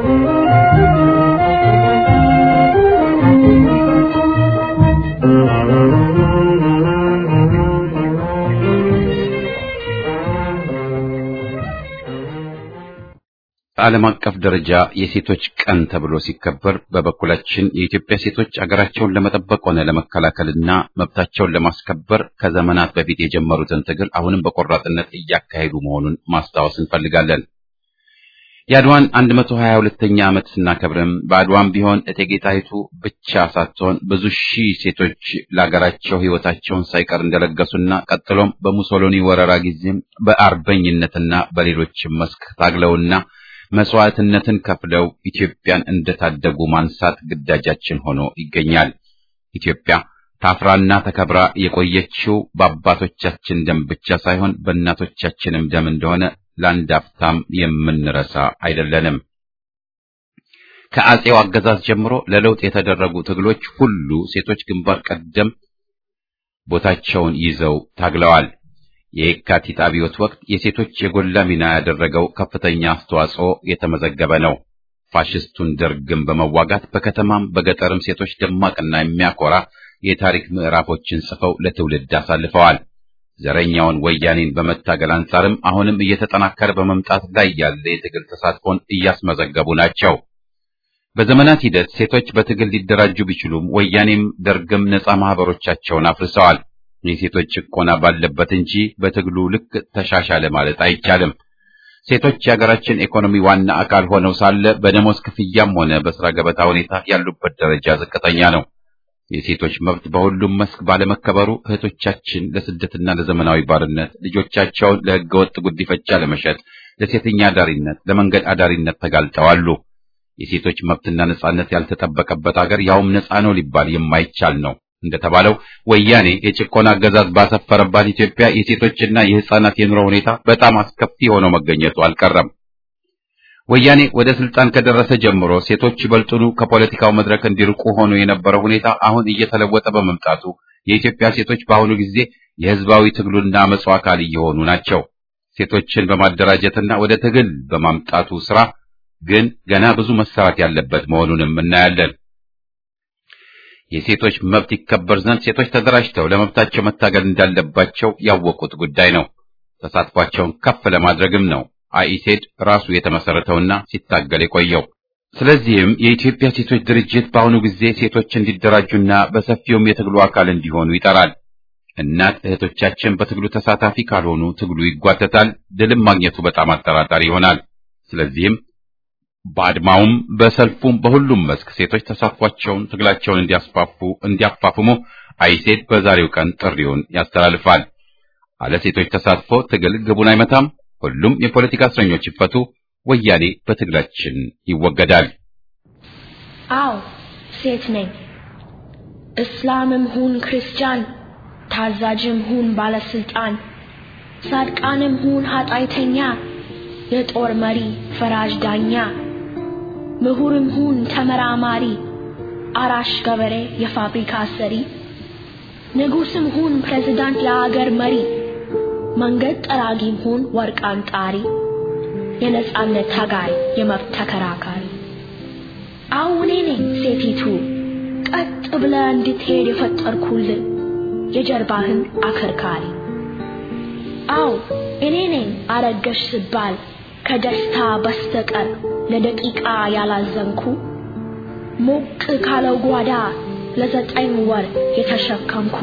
በዓለም አቀፍ ደረጃ የሴቶች ቀን ተብሎ ሲከበር በበኩላችን የኢትዮጵያ ሴቶች አገራቸውን ለመጠበቅ ሆነ ለመከላከልና መብታቸውን ለማስከበር ከዘመናት በፊት የጀመሩትን ትግል አሁንም በቆራጥነት እያካሄዱ መሆኑን ማስታወስ እንፈልጋለን። የአድዋን 122ኛ ዓመት ስናከብርም በአድዋም ቢሆን እቴጌ ጣይቱ ብቻ ሳትሆን ብዙ ሺህ ሴቶች ለሀገራቸው ሕይወታቸውን ሳይቀር እንደለገሱና ቀጥሎም በሙሶሎኒ ወረራ ጊዜም በአርበኝነትና በሌሎችም መስክ ታግለውና መስዋዕትነትን ከፍለው ኢትዮጵያን እንደታደጉ ማንሳት ግዳጃችን ሆኖ ይገኛል። ኢትዮጵያ ታፍራና ተከብራ የቆየችው በአባቶቻችን ደም ብቻ ሳይሆን በእናቶቻችንም ደም እንደሆነ ለአንድ አፍታም የምንረሳ አይደለንም። ከአጼው አገዛዝ ጀምሮ ለለውጥ የተደረጉ ትግሎች ሁሉ ሴቶች ግንባር ቀደም ቦታቸውን ይዘው ታግለዋል። የየካቲት አብዮት ወቅት የሴቶች የጎላ ሚና ያደረገው ከፍተኛ አስተዋጽኦ የተመዘገበ ነው። ፋሽስቱን ደርግን በመዋጋት በከተማም በገጠርም ሴቶች ደማቅና የሚያኮራ የታሪክ ምዕራፎችን ጽፈው ለትውልድ አሳልፈዋል። ዘረኛውን ወያኔን በመታገል አንጻርም አሁንም እየተጠናከረ በመምጣት ላይ ያለ የትግል ተሳትፎን እያስመዘገቡ ናቸው። በዘመናት ሂደት ሴቶች በትግል ሊደራጁ ቢችሉም ወያኔም ደርግም ነጻ ማህበሮቻቸውን አፍርሰዋል። የሴቶች ጭቆና ባለበት እንጂ በትግሉ ልክ ተሻሻለ ማለት አይቻልም። ሴቶች የሀገራችን ኢኮኖሚ ዋና አካል ሆነው ሳለ በደሞዝ ክፍያም ሆነ በስራ ገበታ ሁኔታ ያሉበት ደረጃ ዝቅተኛ ነው። የሴቶች መብት በሁሉም መስክ ባለመከበሩ እህቶቻችን ለስደትና ለዘመናዊ ባርነት፣ ልጆቻቸውን ለህገወጥ ጉዲፈቻ ለመሸጥ፣ ለሴተኛ አዳሪነት፣ ለመንገድ አዳሪነት ተጋልጠዋሉ። የሴቶች መብትና ነጻነት ያልተጠበቀበት ሀገር ያውም ነጻ ነው ሊባል የማይቻል ነው። እንደተባለው ወያኔ የጭቆና አገዛዝ ባሰፈረባት ኢትዮጵያ የሴቶችና የህፃናት የኑሮ ሁኔታ በጣም አስከፊ ሆኖ መገኘቱ አልቀረም። ወያኔ ወደ ስልጣን ከደረሰ ጀምሮ ሴቶች ይበልጡኑ ከፖለቲካው መድረክ እንዲርቁ ሆኖ የነበረው ሁኔታ አሁን እየተለወጠ በመምጣቱ የኢትዮጵያ ሴቶች በአሁኑ ጊዜ የህዝባዊ ትግሉና አመፁ አካል እየሆኑ ናቸው። ሴቶችን በማደራጀትና ወደ ትግል በማምጣቱ ስራ ግን ገና ብዙ መሰራት ያለበት መሆኑንም እናያለን። የሴቶች መብት ይከበር ዘንድ ሴቶች ተደራጅተው ለመብታቸው መታገል እንዳለባቸው ያወቁት ጉዳይ ነው። ተሳትፏቸውን ከፍ ለማድረግም ነው አኢሴድ ራሱ የተመሰረተውና ሲታገል የቆየው። ስለዚህም የኢትዮጵያ ሴቶች ድርጅት በአሁኑ ጊዜ ሴቶች እንዲደራጁና በሰፊውም የትግሉ አካል እንዲሆኑ ይጠራል። እናት እህቶቻችን በትግሉ ተሳታፊ ካልሆኑ ትግሉ ይጓተታል፣ ድልም ማግኘቱ በጣም አጠራጣሪ ይሆናል። ስለዚህም በአድማውም በሰልፉም በሁሉም መስክ ሴቶች ተሳትፏቸውን ትግላቸውን እንዲያስፋፉ እንዲያፋፍሙ አይሴድ በዛሬው ቀን ጥሪውን ያስተላልፋል። አለ ሴቶች ተሳትፎ ትግል ግቡን አይመታም። ሁሉም የፖለቲካ እስረኞች ይፈቱ፣ ወያኔ በትግላችን ይወገዳል። አዎ ሴት ነኝ። እስላምም ሁን ክርስቲያን፣ ታዛዥም ሁን ባለስልጣን፣ ጻድቃንም ሁን ኃጢአተኛ፣ የጦር መሪ ፈራጅ ዳኛ፣ ምሁርም ሁን ተመራማሪ፣ አራሽ ገበሬ የፋብሪካ ሰሪ፣ ንጉስም ሁን ፕሬዝዳንት የአገር መሪ፣ መንገድ ጠራጊም ሁን ወርቅ አንጣሪ፣ የነጻነት ታጋይ የመብት ተከራካሪ፣ አዎ እኔ ነኝ ሴቲቱ ቀጥ ብለ እንድትሄድ የፈጠርኩልን የጀርባህን አከርካሪ። አዎ እኔ ነኝ አረገሽ ስባል ከደስታ በስተቀር ለደቂቃ ያላዘንኩ ሞቅ ካለው ጓዳ ለዘጠኝ ወር የተሸከምኩ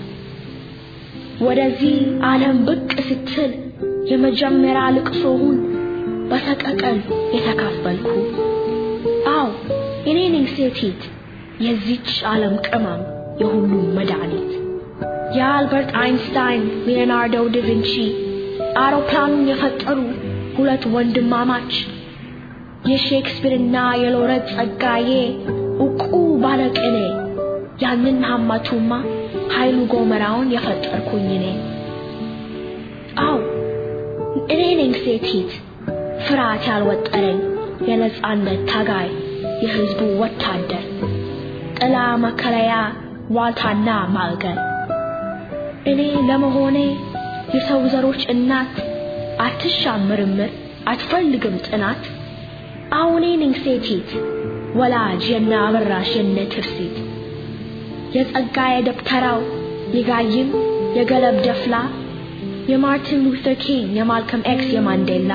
ወደዚህ ዓለም ብቅ ስትል የመጀመሪያ ልቅሶውን በሰቀቀን የተካፈልኩ አዎ እኔ ነኝ ሴቲት የዚች ዓለም ቅመም የሁሉም መድኃኒት የአልበርት አይንስታይን ሊዮናርዶ ዳቪንቺ አውሮፕላኑን የፈጠሩ ሁለት ወንድማማች የሼክስፒርና የሎረት ጸጋዬ ዕውቁ ባለቅኔ ያንን ሀማቱማ ኃይሉ ጎመራውን የፈጠርኩኝ እኔ አው እኔ ነኝ ሴቲት ፍርሃት ያልወጠረኝ የነጻነት ታጋይ የህዝቡ ወታደር ጥላ መከለያ ዋልታና ማልገል እኔ ለመሆኔ የሰው ዘሮች እናት አትሻም ምርምር አትፈልግም ጥናት አሁኔ ነኝ ሴቲት ወላጅ የነ አበራሽ የነ ትርሲት የጸጋዬ ደብተራው የጋይም የገለብ ደፍላ የማርቲን ሉተር ኪንግ የማልከም ኤክስ የማንዴላ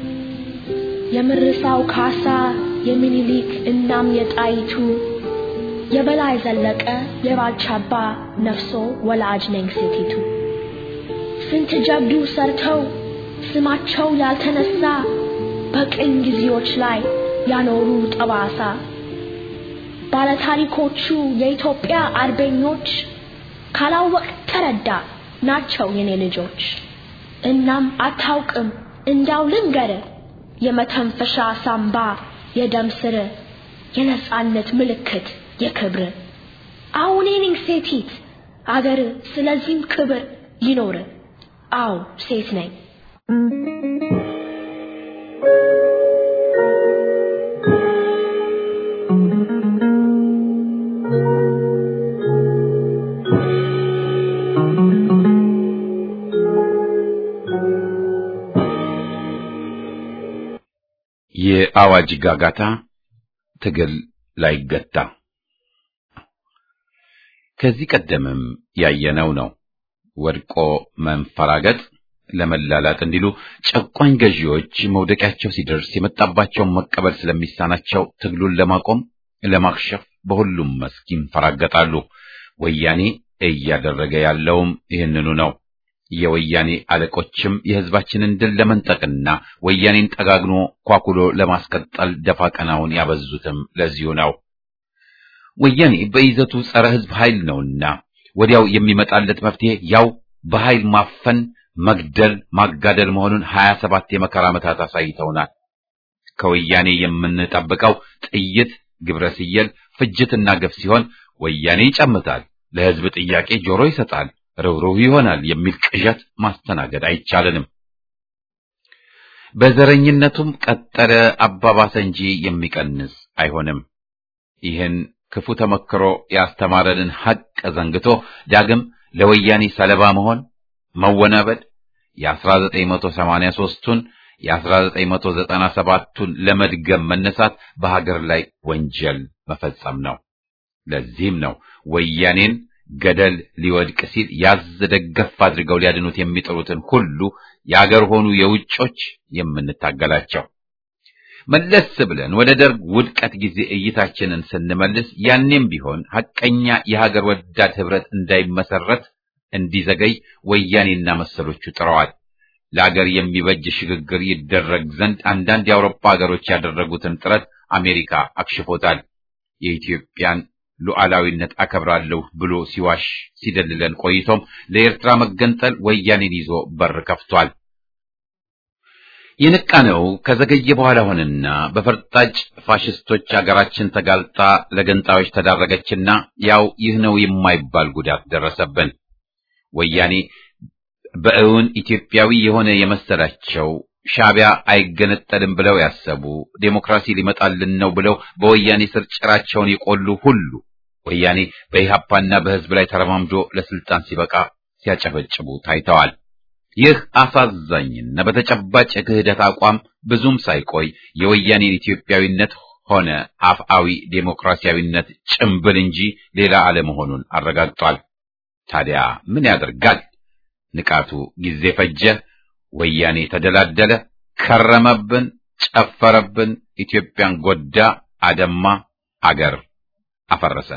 የምርሳው ካሳ የሚኒሊክ እናም የጣይቱ የበላይ ዘለቀ የባልቻባ ነፍሶ ወላጅ ነኝ ሴቲቱ ስንት ጀብዱ ሰርተው ስማቸው ያልተነሳ በቅኝ ጊዜዎች ላይ ያኖሩ ጠባሳ ባለታሪኮቹ የኢትዮጵያ አርበኞች ካላወቅ ተረዳ ናቸው የኔ ልጆች። እናም አታውቅም እንዳው ልንገር የመተንፈሻ ሳምባ የደም ስር የነጻነት ምልክት የክብር አሁን ነኝ ሴቲት አገር ስለዚህም ክብር ይኖር። አዎ ሴት ነኝ። የአዋጅ ጋጋታ ትግል ላይገታ ከዚህ ቀደምም ያየነው ነው። ወድቆ መንፈራገጥ ለመላላጥ እንዲሉ ጨቋኝ ገዢዎች መውደቂያቸው ሲደርስ የመጣባቸውን መቀበል ስለሚሳናቸው ትግሉን ለማቆም ለማክሸፍ በሁሉም መስክ ይንፈራገጣሉ። ወያኔ እያደረገ ያለውም ይህንኑ ነው። የወያኔ አለቆችም የህዝባችንን ድል ለመንጠቅና ወያኔን ጠጋግኖ ኳኩሎ ለማስቀጠል ደፋ ቀናውን ያበዙትም ለዚሁ ነው። ወያኔ በይዘቱ ጸረ ህዝብ ኃይል ነውና ወዲያው የሚመጣለት መፍትሄ ያው በኃይል ማፈን፣ መግደል፣ ማጋደል መሆኑን ሀያ ሰባት የመከራ ዓመታት አሳይተውናል። ከወያኔ የምንጠብቀው ጥይት፣ ግብረ ስየል፣ ፍጅትና ግፍ ሲሆን ወያኔ ይጨምታል፣ ለህዝብ ጥያቄ ጆሮ ይሰጣል፣ ርኅሩህ ይሆናል የሚል ቅዠት ማስተናገድ አይቻልንም። በዘረኝነቱም ቀጠለ አባባሰ እንጂ የሚቀንስ አይሆንም። ይህን ክፉ ተመክሮ ያስተማረንን ሐቅ ዘንግቶ ዳግም ለወያኔ ሰለባ መሆን መወናበድ የ1983ቱን የ1997ቱን ለመድገም መነሳት በሀገር ላይ ወንጀል መፈጸም ነው። ለዚህም ነው ወያኔን ገደል ሊወድቅ ሲል ያዝ ደገፍ አድርገው ሊያድኑት የሚጥሩትን ሁሉ የአገር ሆኑ የውጮች የምንታገላቸው። መለስ ብለን ወደ ደርግ ውድቀት ጊዜ እይታችንን ስንመልስ ያኔም ቢሆን ሐቀኛ የሀገር ወዳድ ህብረት እንዳይመሰረት እንዲዘገይ ወያኔና መሰሎቹ ጥረዋል። ለአገር የሚበጅ ሽግግር ይደረግ ዘንድ አንዳንድ የአውሮፓ ሀገሮች ያደረጉትን ጥረት አሜሪካ አክሽፎታል። የኢትዮጵያን ሉዓላዊነት አከብራለሁ ብሎ ሲዋሽ ሲደልለን ቆይቶም ለኤርትራ መገንጠል ወያኔን ይዞ በር ከፍቷል። የነቃነው ከዘገየ በኋላ ሆነና በፈርጣጭ ፋሽስቶች አገራችን ተጋልጣ ለገንጣዮች ተዳረገችና ያው ይህ ነው የማይባል ጉዳት ደረሰብን። ወያኔ በእውን ኢትዮጵያዊ የሆነ የመሰላቸው ሻዕቢያ አይገነጠልም ብለው ያሰቡ ዴሞክራሲ ሊመጣልን ነው ብለው በወያኔ ስር ጭራቸውን የቆሉ ሁሉ ወያኔ በኢህአፓና በህዝብ ላይ ተረማምዶ ለስልጣን ሲበቃ ሲያጨበጭቡ ታይተዋል። ይህ አሳዛኝና በተጨባጭ የክህደት አቋም ብዙም ሳይቆይ የወያኔን ኢትዮጵያዊነት ሆነ አፍአዊ ዴሞክራሲያዊነት ጭምብል እንጂ ሌላ አለመሆኑን አረጋግጧል። ታዲያ ምን ያደርጋል? ንቃቱ ጊዜ ፈጀ። ወያኔ ተደላደለ፣ ከረመብን፣ ጨፈረብን፣ ኢትዮጵያን ጎዳ፣ አደማ፣ አገር አፈረሰ።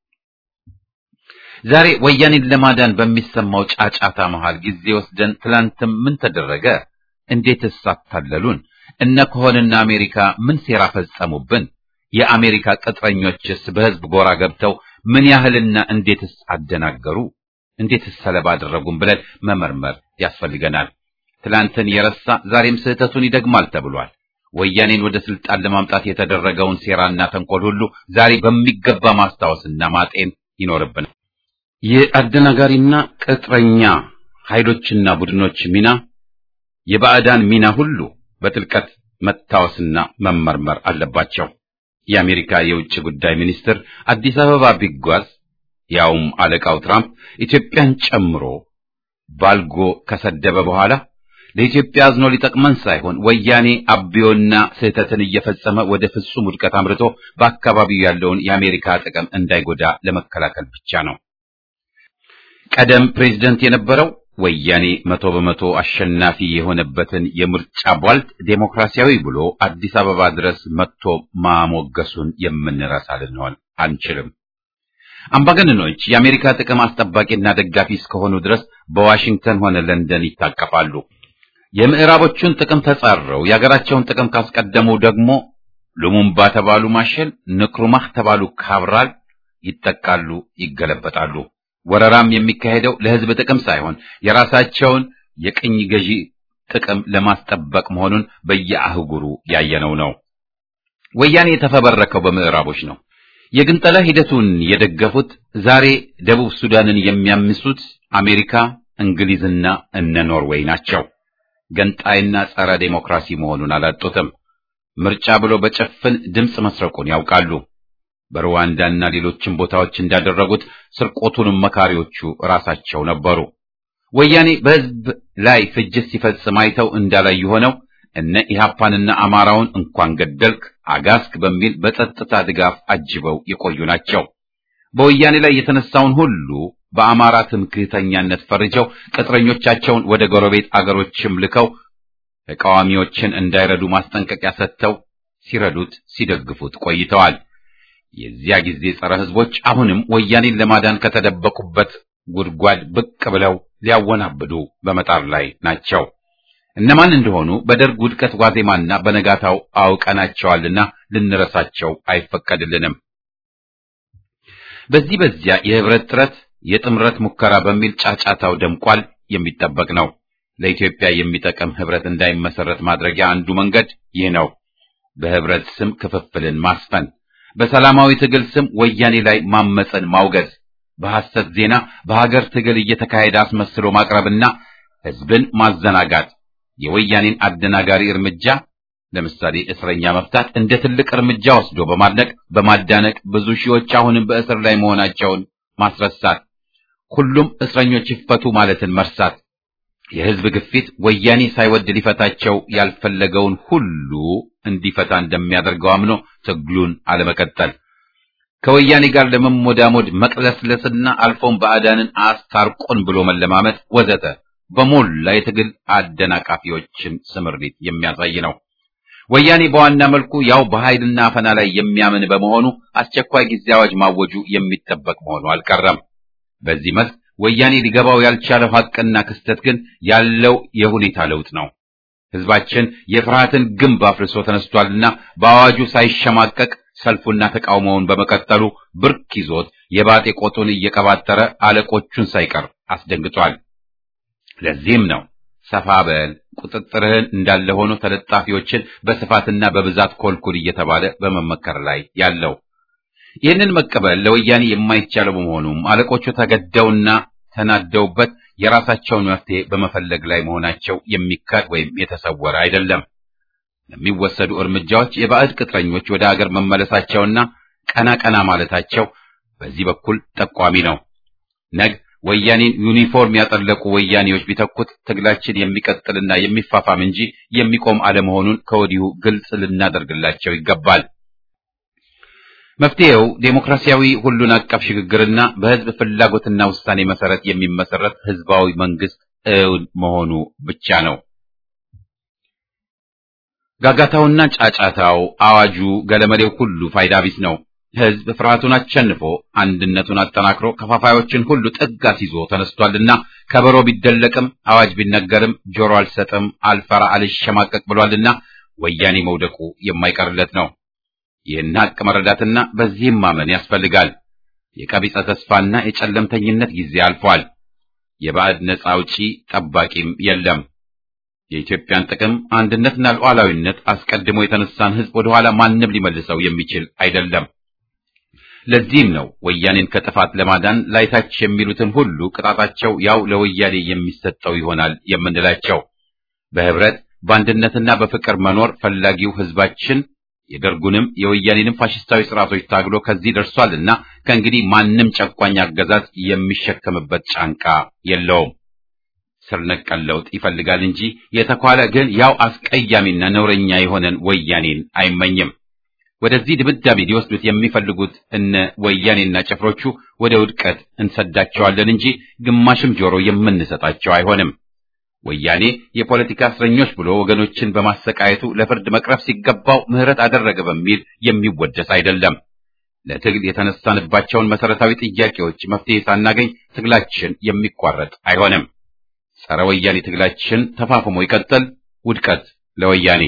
ዛሬ ወያኔን ለማዳን በሚሰማው ጫጫታ መሃል ጊዜ ወስደን ትላንትም ምን ተደረገ? እንዴትስ አታለሉን? እነ ከሆንና አሜሪካ ምን ሴራ ፈጸሙብን? የአሜሪካ ቅጥረኞችስ በህዝብ ጎራ ገብተው ምን ያህልና እንዴትስ አደናገሩ? እንዴትስ ሰለባ አደረጉን ብለን መመርመር ያስፈልገናል። ትላንትን የረሳ ዛሬም ስህተቱን ይደግማል ተብሏል። ወያኔን ወደ ስልጣን ለማምጣት የተደረገውን ሴራና ተንኮል ሁሉ ዛሬ በሚገባ ማስታወስና ማጤን ይኖርብናል። የአደናጋሪና ቅጥረኛ ኃይሎችና ቡድኖች ሚና፣ የባዕዳን ሚና ሁሉ በጥልቀት መታወስና መመርመር አለባቸው። የአሜሪካ የውጭ ጉዳይ ሚኒስትር አዲስ አበባ ቢጓዝ ያውም አለቃው ትራምፕ ኢትዮጵያን ጨምሮ ባልጎ ከሰደበ በኋላ ለኢትዮጵያ አዝኖ ሊጠቅመን ሳይሆን ወያኔ አብዮና ስህተትን እየፈጸመ ወደ ፍጹም ውድቀት አምርቶ በአካባቢው ያለውን የአሜሪካ ጥቅም እንዳይጎዳ ለመከላከል ብቻ ነው። ቀደም ፕሬዝደንት የነበረው ወያኔ መቶ በመቶ አሸናፊ የሆነበትን የምርጫ ቧልት ዴሞክራሲያዊ ብሎ አዲስ አበባ ድረስ መጥቶ ማሞገሱን የምንረሳ ልንሆን አንችልም። አምባገነኖች የአሜሪካ ጥቅም አስጠባቂና ደጋፊ እስከሆኑ ድረስ በዋሽንግተን ሆነ ለንደን ይታቀፋሉ። የምዕራቦቹን ጥቅም ተጻረው የሀገራቸውን ጥቅም ካስቀደሙ ደግሞ ሉሙምባ ተባሉ ማሸል፣ ንክሩማህ ተባሉ ካብራል ይጠቃሉ፣ ይገለበጣሉ። ወረራም የሚካሄደው ለሕዝብ ጥቅም ሳይሆን የራሳቸውን የቅኝ ገዢ ጥቅም ለማስጠበቅ መሆኑን በየአህጉሩ ያየነው ነው። ወያኔ የተፈበረከው በምዕራቦች ነው። የግንጠላ ሂደቱን የደገፉት ዛሬ ደቡብ ሱዳንን የሚያምሱት አሜሪካ፣ እንግሊዝና እነ ኖርዌይ ናቸው። ገንጣይና ጸረ ዴሞክራሲ መሆኑን አላጡትም። ምርጫ ብሎ በጭፍን ድምፅ መስረቁን ያውቃሉ። በሩዋንዳና ሌሎችም ቦታዎች እንዳደረጉት ስርቆቱንም መካሪዎቹ ራሳቸው ነበሩ። ወያኔ በሕዝብ ላይ ፍጅት ሲፈጽም አይተው እንዳላዩ ሆነው እነ ኢህአፓንና አማራውን እንኳን ገደልክ አጋስክ በሚል በጸጥታ ድጋፍ አጅበው የቆዩ ናቸው። በወያኔ ላይ የተነሳውን ሁሉ በአማራ ትምክህተኛነት ፈርጀው ቅጥረኞቻቸውን ወደ ጎረቤት አገሮችም ልከው ተቃዋሚዎችን እንዳይረዱ ማስጠንቀቂያ ሰጥተው ሲረዱት ሲደግፉት ቆይተዋል። የዚያ ጊዜ ጸረ ሕዝቦች አሁንም ወያኔን ለማዳን ከተደበቁበት ጉድጓድ ብቅ ብለው ሊያወናብዱ በመጣር ላይ ናቸው። እነማን እንደሆኑ በደርግ ውድቀት ዋዜማና በነጋታው አውቀናቸዋልና ልንረሳቸው አይፈቀድልንም። በዚህ በዚያ የህብረት ጥረት የጥምረት ሙከራ በሚል ጫጫታው ደምቋል። የሚጠበቅ ነው። ለኢትዮጵያ የሚጠቅም ህብረት እንዳይመሰረት ማድረጊያ አንዱ መንገድ ይህ ነው። በህብረት ስም ክፍፍልን ማስፈን፣ በሰላማዊ ትግል ስም ወያኔ ላይ ማመፅን ማውገዝ፣ በሐሰት ዜና በሀገር ትግል እየተካሄደ አስመስሎ ማቅረብና ህዝብን ማዘናጋት የወያኔን አደናጋሪ እርምጃ ለምሳሌ እስረኛ መፍታት እንደ ትልቅ እርምጃ ወስዶ በማድነቅ በማዳነቅ ብዙ ሺዎች አሁንም በእስር ላይ መሆናቸውን ማስረሳት፣ ሁሉም እስረኞች ይፈቱ ማለትን መርሳት፣ የህዝብ ግፊት ወያኔ ሳይወድ ሊፈታቸው ያልፈለገውን ሁሉ እንዲፈታ እንደሚያደርገው አምኖ ትግሉን አለመቀጠል፣ ከወያኔ ጋር ለመሞዳሞድ መቅለስለስና አልፎም ባዕዳንን አስታርቆን ብሎ መለማመጥ ወዘተ በሞላ የትግል አደናቃፊዎችን ስምሪት የሚያሳይ ነው። ወያኔ በዋና መልኩ ያው በኃይልና አፈና ላይ የሚያምን በመሆኑ አስቸኳይ ጊዜ አዋጅ ማወጁ የሚጠበቅ መሆኑ አልቀረም። በዚህ መስክ ወያኔ ሊገባው ያልቻለው ሐቅና ክስተት ግን ያለው የሁኔታ ለውጥ ነው። ህዝባችን የፍርሃትን ግንብ አፍርሶ ተነስቷልና በአዋጁ ሳይሸማቀቅ ሰልፉና ተቃውሞውን በመቀጠሉ ብርክ ይዞት የባጤ ቆጡን እየቀባጠረ አለቆቹን ሳይቀር አስደንግጧል። ለዚህም ነው ሰፋ በል ቁጥጥርህን እንዳለ ሆኖ ተለጣፊዎችን በስፋትና በብዛት ኮልኩል እየተባለ በመመከር ላይ ያለው። ይህንን መቀበል ለወያኔ የማይቻለው በመሆኑም አለቆቹ ተገደውና ተናደውበት የራሳቸውን መፍትሄ በመፈለግ ላይ መሆናቸው የሚካድ ወይም የተሰወረ አይደለም። ለሚወሰዱ እርምጃዎች የባዕድ ቅጥረኞች ወደ አገር መመለሳቸውና ቀና ቀና ማለታቸው በዚህ በኩል ጠቋሚ ነው። ነግ ወያኔን ዩኒፎርም ያጠለቁ ወያኔዎች ቢተኩት ትግላችን የሚቀጥልና የሚፋፋም እንጂ የሚቆም አለመሆኑን ከወዲሁ ግልጽ ልናደርግላቸው ይገባል። መፍትሄው ዴሞክራሲያዊ ሁሉን አቀፍ ሽግግርና በህዝብ ፍላጎትና ውሳኔ መሰረት የሚመሰረት ህዝባዊ መንግስት እውን መሆኑ ብቻ ነው። ጋጋታውና ጫጫታው፣ አዋጁ፣ ገለመሌው ሁሉ ፋይዳ ቢስ ነው። ህዝብ ፍርሃቱን አሸንፎ አንድነቱን አጠናክሮ ከፋፋዮችን ሁሉ ጥግ አስይዞ ተነስቷልና ከበሮ ቢደለቅም አዋጅ ቢነገርም ጆሮ አልሰጥም፣ አልፈራ፣ አልሸማቀቅ ብሏልና ወያኔ መውደቁ የማይቀርለት ነው። ይህን ሀቅ መረዳትና በዚህም ማመን ያስፈልጋል። የቀቢጸ ተስፋና የጨለምተኝነት ጊዜ አልፏል። የባዕድ ነፃ አውጪ ጠባቂም የለም። የኢትዮጵያን ጥቅም አንድነትና ሉዓላዊነት አስቀድሞ የተነሳን ህዝብ ወደኋላ ማንም ሊመልሰው የሚችል አይደለም። ለዚህም ነው ወያኔን ከጥፋት ለማዳን ላይታች የሚሉትን ሁሉ ቅጣታቸው ያው ለወያኔ የሚሰጠው ይሆናል የምንላቸው። በህብረት በአንድነትና በፍቅር መኖር ፈላጊው ህዝባችን የደርጉንም የወያኔንም ፋሽስታዊ ስርዓቶች ታግሎ ከዚህ ደርሷልና ከእንግዲህ ማንም ጨቋኝ አገዛዝ የሚሸከምበት ጫንቃ የለውም። ስር ነቀል ለውጥ ይፈልጋል እንጂ የተኳለ ግን ያው አስቀያሚና ነውረኛ የሆነን ወያኔን አይመኝም። ወደዚህ ድምዳሜ ሊወስዱት የሚፈልጉት እነ ወያኔና ጭፍሮቹ ወደ ውድቀት እንሰዳቸዋለን እንጂ ግማሽም ጆሮ የምንሰጣቸው አይሆንም። ወያኔ የፖለቲካ እስረኞች ብሎ ወገኖችን በማሰቃየቱ ለፍርድ መቅረብ ሲገባው ምህረት አደረገ በሚል የሚወደስ አይደለም። ለትግል የተነሳንባቸውን መሰረታዊ ጥያቄዎች መፍትሄ ሳናገኝ ትግላችን የሚቋረጥ አይሆንም። ጸረ ወያኔ ትግላችን ተፋፍሞ ይቀጥል። ውድቀት ለወያኔ።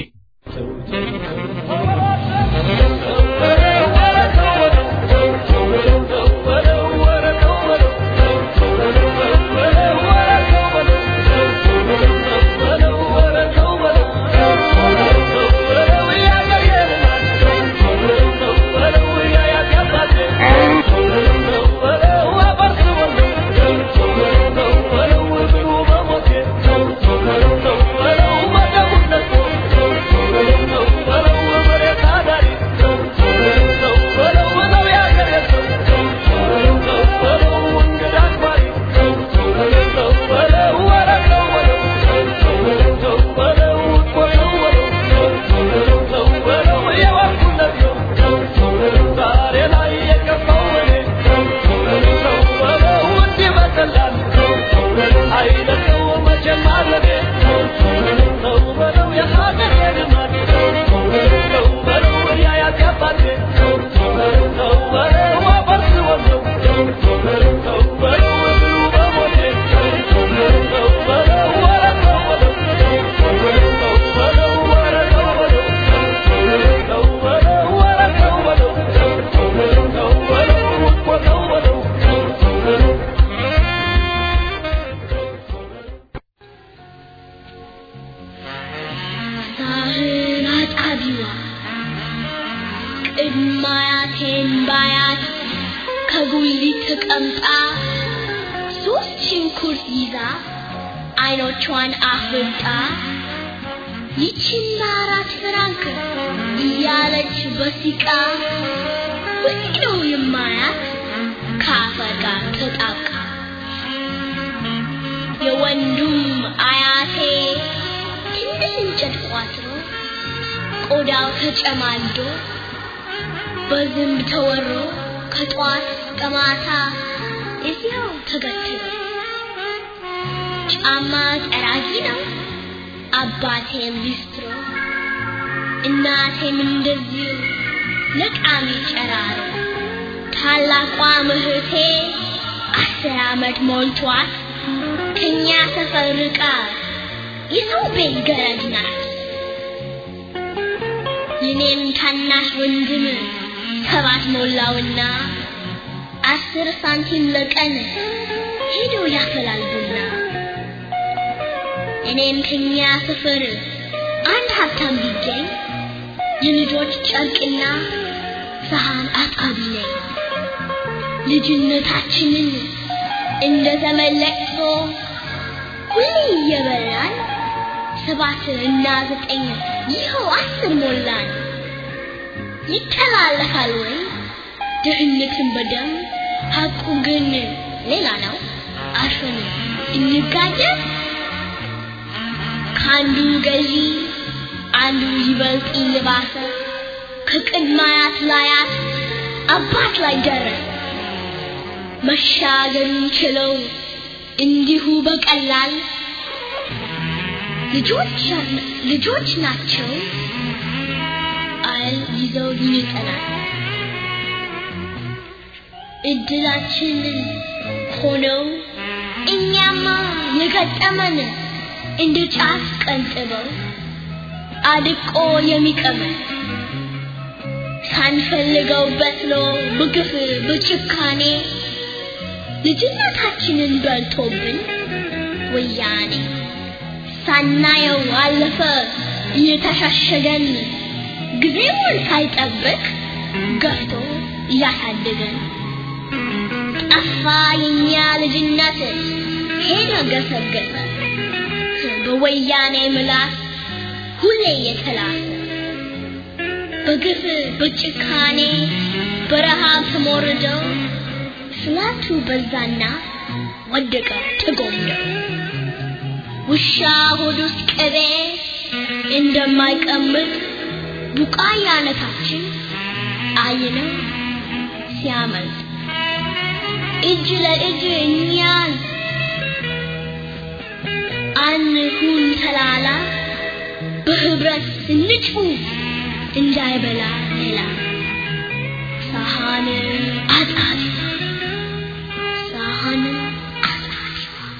Thank you. ኩርስ ይዛ አይኖቿን አፍጣ ይቺማ አራት ፍራንክ እያለች በሲቃ ወዲው የማያት ከአፈር ጋር ተጣብቃ የወንዱም አያቴ ትንሽ እንጨት ቋጥሮ ቆዳው ተጨማልዶ በዝንብ ተወሮ ከጧት እስከ ማታ እዚያው ተገትሮ ጫማ ጠራጊ ነው አባቴም ሊስትሮ እናቴም እንደዚሁ ለቃሚ ጨራሮ ታላቋ እህቴ አስር ዓመት ሞልቷት ከኛ ሰፈር ርቃ የሰው ቤት ገረድ ናት። የኔም ታናሽ ወንድም ሰባት ሞላውና አስር ሳንቲም ለቀን ሄዶ ያፈላል ቡና። እኔም ከኛ ሰፈር አንድ ሀብታም ቢገኝ የልጆች ጨርቅና ሰሃን አጥቃቢ ነኝ። ልጅነታችንን እንደ ተመለቅሶ ሁሌ እየበላን ሰባት እና ዘጠኝ ይኸው አስር ሞላን። ይተላለፋል ወይ ድህነትን በደም ሀቁ ግን ሌላ ነው። አርፈን እንጋደል ከአንዱ ገዢ አንዱ ይበልጥ ይልባሰ ከቅድማያት ላያት አባት ላይ ደረሰ። መሻገሩን ችለው እንዲሁ በቀላል ልጆች ልጆች ናቸው አል ይዘው ይጠናል። እድላችንን ሆነው እኛማ የገጠመን እንደ ጫት ቀንጥበው አድቆ የሚቀመን ሳንፈልገው በስሎ በግፍ በጭካኔ ልጅነታችንን በልቶብን ወያኔ ሳናየው አለፈ እየተሻሸገን ጊዜውን ሳይጠብቅ ገፍቶ እያሳደገን ጠፋ የኛ ልጅነት ሄደ ገሰገሰ በወያኔ ምላስ ሁሌ የተላሰ በግፍ በጭካኔ በረሃብ ተሞርደው ስላቱ በዛና ወደቀ ተጎምደው ውሻ ሆድ ውስጥ ቅቤ እንደማይቀምጥ ቡቃያነታችን አይነው ሲያመልጥ እጅ ለእጅ እኛን አንሁን ተላላ በህብረት እንጩ እንዳይበላ ሌላ ሳህን አጣሪ ሳህን አጣሪ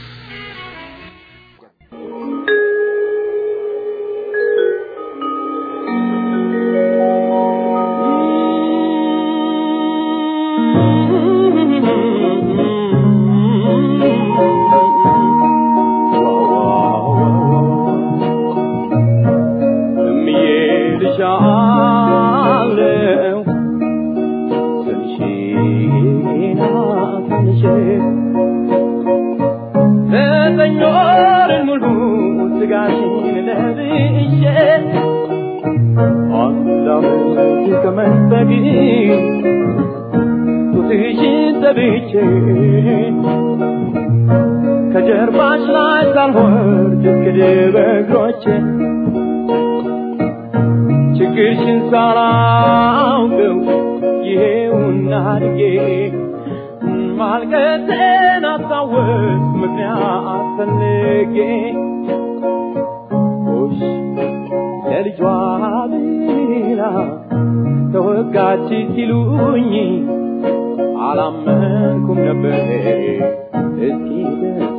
ከጀርባሽ ላይ ሳልወርድ እስክድ በእግሮቼ ችግርሽን ሳላውቀው ይሄውና አድጌ ማልቀሴን አስታወስ ምክንያት ፈልጌ ጎሽ ለልጇ ብላ ተወጋች ሲሉኝ አላመንኩም ነበር እስኪ ደስ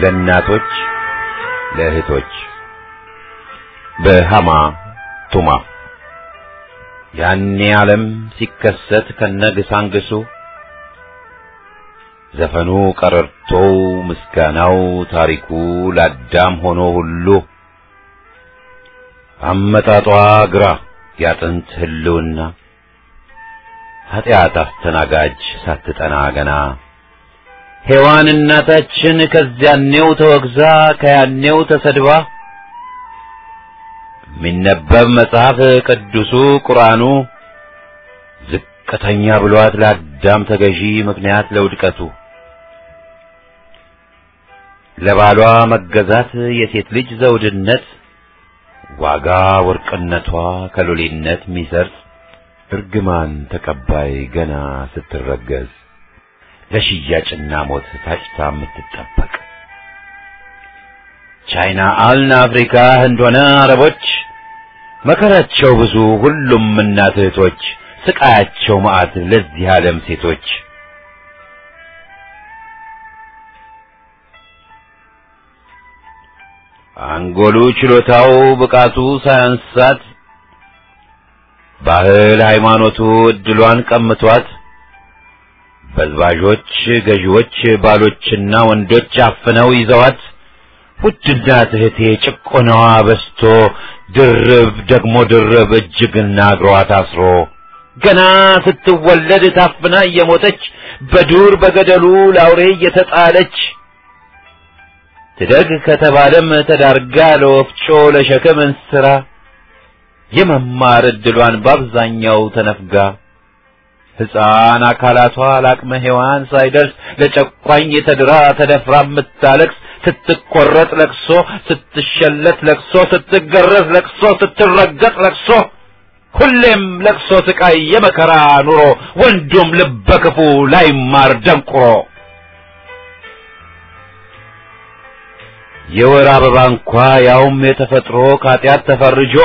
ለእናቶች ለእህቶች በሃማ ቱማ ያኔ ዓለም ሲከሰት ከነግሳንግሱ ዘፈኑ ቀረርቶው ምስጋናው ታሪኩ ለአዳም ሆኖ ሁሉ አመጣጧ ግራ ያጥንት ህልውና ኃጢአት አስተናጋጅ ሳትጠና ገና ሔዋን እናታችን ከዚያኔው ተወግዛ ከያኔው ተሰድባ የሚነበብ መጽሐፍ ቅዱሱ ቁርአኑ ዝቅተኛ ብሏት ለአዳም ተገዢ ምክንያት ለውድቀቱ ለባሏ መገዛት የሴት ልጅ ዘውድነት ዋጋ ወርቅነቷ ከሎሌነት ሚሰርጽ እርግማን ተቀባይ ገና ስትረገዝ ለሽያጭና ሞት ታጭታ የምትጠበቅ ቻይና አልን አፍሪካ ህንድ ሆነ አረቦች መከራቸው ብዙ ሁሉም እናት እህቶች ስቃያቸው መዓት ለዚህ ዓለም ሴቶች አንጎሉ ችሎታው ብቃቱ ሳያንሳት ባህል ሃይማኖቱ እድሏን ቀምቷት በዝባዦች ገዢዎች ባሎችና ወንዶች አፍነው ይዘዋት ውድና እህቴ ጭቆናዋ በስቶ ድርብ ደግሞ ድርብ እጅግና እግሯ ታስሮ ገና ስትወለድ ታፍና እየሞተች በዱር በገደሉ ላውሬ እየተጣለች ትደግ ከተባለም ተዳርጋ ለወፍጮ ለሸክም እንስራ የመማር እድሏን በአብዛኛው ተነፍጋ ሕፃን አካላቷ ለአቅመ ሔዋን ሳይደርስ ለጨቋኝ ተድራ ተደፍራ የምታለቅስ ስትቆረጥ ለቅሶ፣ ስትሸለት ለቅሶ፣ ስትገረዝ ለቅሶ፣ ስትረገጥ ለቅሶ፣ ሁሌም ለቅሶ ስቃይ የመከራ ኑሮ ወንዱም ልበ ክፉ ላይማር ደንቁሮ የወር አበባ እንኳ ያውም የተፈጥሮ ከኃጢአት ተፈርጆ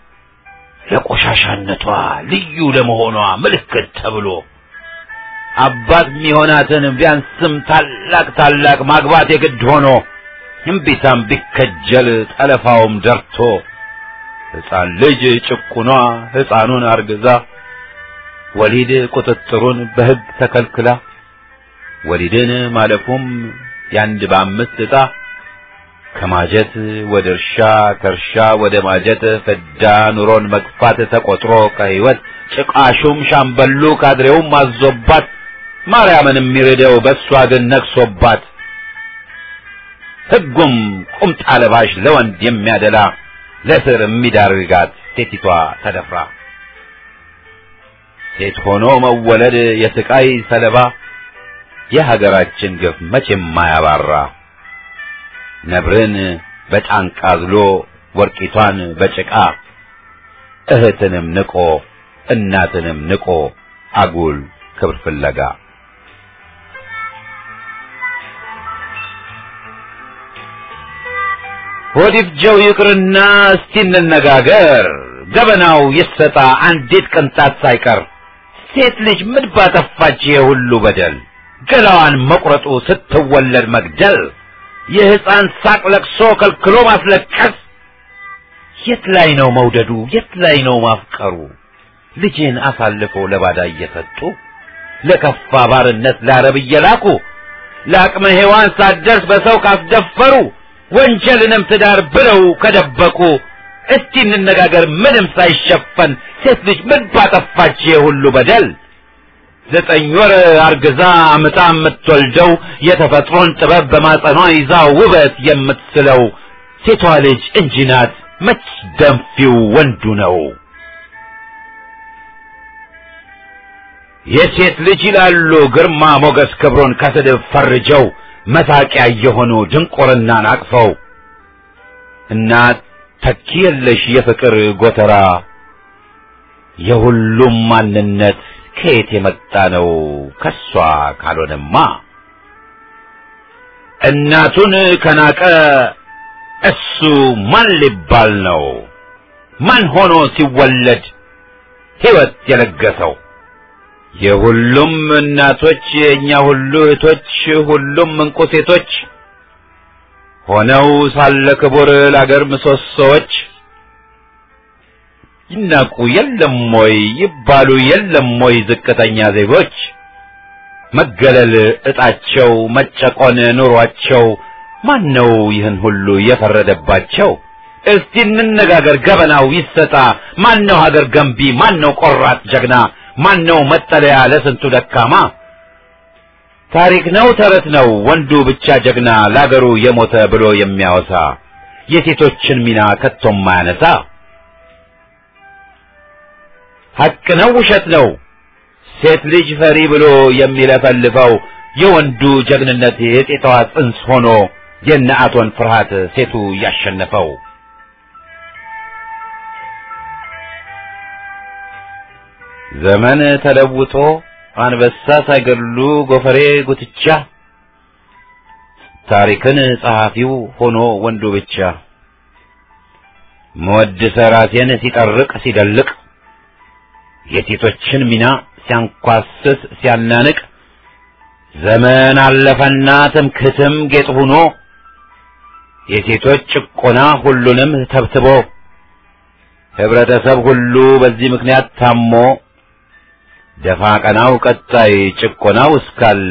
ለቆሻሻነቷ ልዩ ለመሆኗ ምልክት ተብሎ አባት ሚሆናትን ቢያንስም ታላቅ ታላቅ ማግባት የግድ ሆኖ እምቢታም ቢከጀል ጠለፋውም ደርቶ ሕፃን ልጅ ጭቁኗ ሕፃኑን አርግዛ ወሊድ ቁጥጥሩን በሕግ ተከልክላ ወሊድን ማለፉም ያንድ በአምስት ዕጣ ከማጀት ወደ እርሻ ከእርሻ ወደ ማጀት ፍዳ ኑሮን መግፋት ተቆጥሮ ከሕይወት ጭቃሹም ሻምበሉ ካድሬውም አዞባት ማርያምን የሚርደው በእሷ ግን ነግሶባት ሕጉም ቁምጣ ለባሽ ለወንድ የሚያደላ ለስር የሚዳርጋት ሴቲቷ ተደፍራ ሴት ሆኖ መወለድ የስቃይ ሰለባ የሀገራችን ግፍ መቼም ማያባራ ነብርን በጫንቃ ዝሎ ወርቂቷን በጭቃ እህትንም ንቆ እናትንም ንቆ አጉል ክብር ፍለጋ ሆዲፍጀው ይቅርና እስቲ እንነጋገር ገበናው ይሰጣ አንዲት ቅንጣት ሳይቀር ሴት ልጅ ምን ባጠፋች የሁሉ በደል ገላዋን መቁረጡ ስትወለድ መግደል የሕፃን ሳቅ ለቅሶ ከልክሎ ማስለቀስ የት ላይ ነው መውደዱ የት ላይ ነው ማፍቀሩ ልጅን አሳልፎ ለባዳ እየሰጡ ለከፋ ባርነት ለአረብ እየላኩ ለአቅመ ሔዋን ሳትደርስ በሰው ካስደፈሩ ወንጀልንም ትዳር ብለው ከደበቁ እስቲ እንነጋገር ምንም ሳይሸፈን ሴት ልጅ ምን ባጠፋች የሁሉ በደል ዘጠኝ ወር አርግዛ አምጣ የምትወልደው የተፈጥሮን ጥበብ በማጸኗ ይዛ ውበት የምትስለው ሴቷ ልጅ እንጂ ናት መች ደንፊው ወንዱ ነው የሴት ልጅ ይላሉ ግርማ ሞገስ ክብሩን ከስድብ ፈርጀው መሳቂያ የሆኑ ድንቁርናን አቅፈው እናት ተኪ የለሽ የፍቅር ጎተራ የሁሉም ማንነት ከየት የመጣ ነው ከሷ ካልሆነማ እናቱን ከናቀ እሱ ማን ሊባል ነው ማን ሆኖ ሲወለድ ሕይወት የለገሰው የሁሉም እናቶች የእኛ ሁሉ እህቶች ሁሉም እንቁ ሴቶች ሆነው ሳለ ክቡር ለአገር ምሰሶዎች ይናቁ የለም ወይ ይባሉ የለም ወይ ዝቅተኛ ዜጎች መገለል እጣቸው መጨቆን ኑሯቸው ማን ነው ይህን ሁሉ የፈረደባቸው? እስቲ እንነጋገር ገበናው ይሰጣ። ማን ነው ሀገር ገንቢ? ማን ነው ቆራጥ ጀግና? ማን ነው መጠለያ ለስንቱ ደካማ? ታሪክ ነው ተረት ነው ወንዱ ብቻ ጀግና ለአገሩ የሞተ ብሎ የሚያወሳ የሴቶችን ሚና ከቶም ማያነሳ ሐቅ ነው ውሸት ነው ሴት ልጅ ፈሪ ብሎ የሚለፈልፈው የወንዱ ጀግንነት የጤታዋ ጽንስ ሆኖ የነአቶን ፍርሃት ሴቱ ያሸነፈው ዘመን ተለውጦ አንበሳ ሳይገድሉ ጎፈሬ ጉትቻ ታሪክን ጸሐፊው ሆኖ ወንዱ ብቻ መወድሰ ራሴን ሲጠርቅ ሲደልቅ የሴቶችን ሚና ሲያንኳስስ ሲያናንቅ ዘመን አለፈና ትምክህትም ጌጥ ሆኖ የሴቶች ጭቆና ሁሉንም ተብትቦ ህብረተሰብ ሁሉ በዚህ ምክንያት ታሞ ደፋ ቀናው ቀጣይ ጭቆናው እስካለ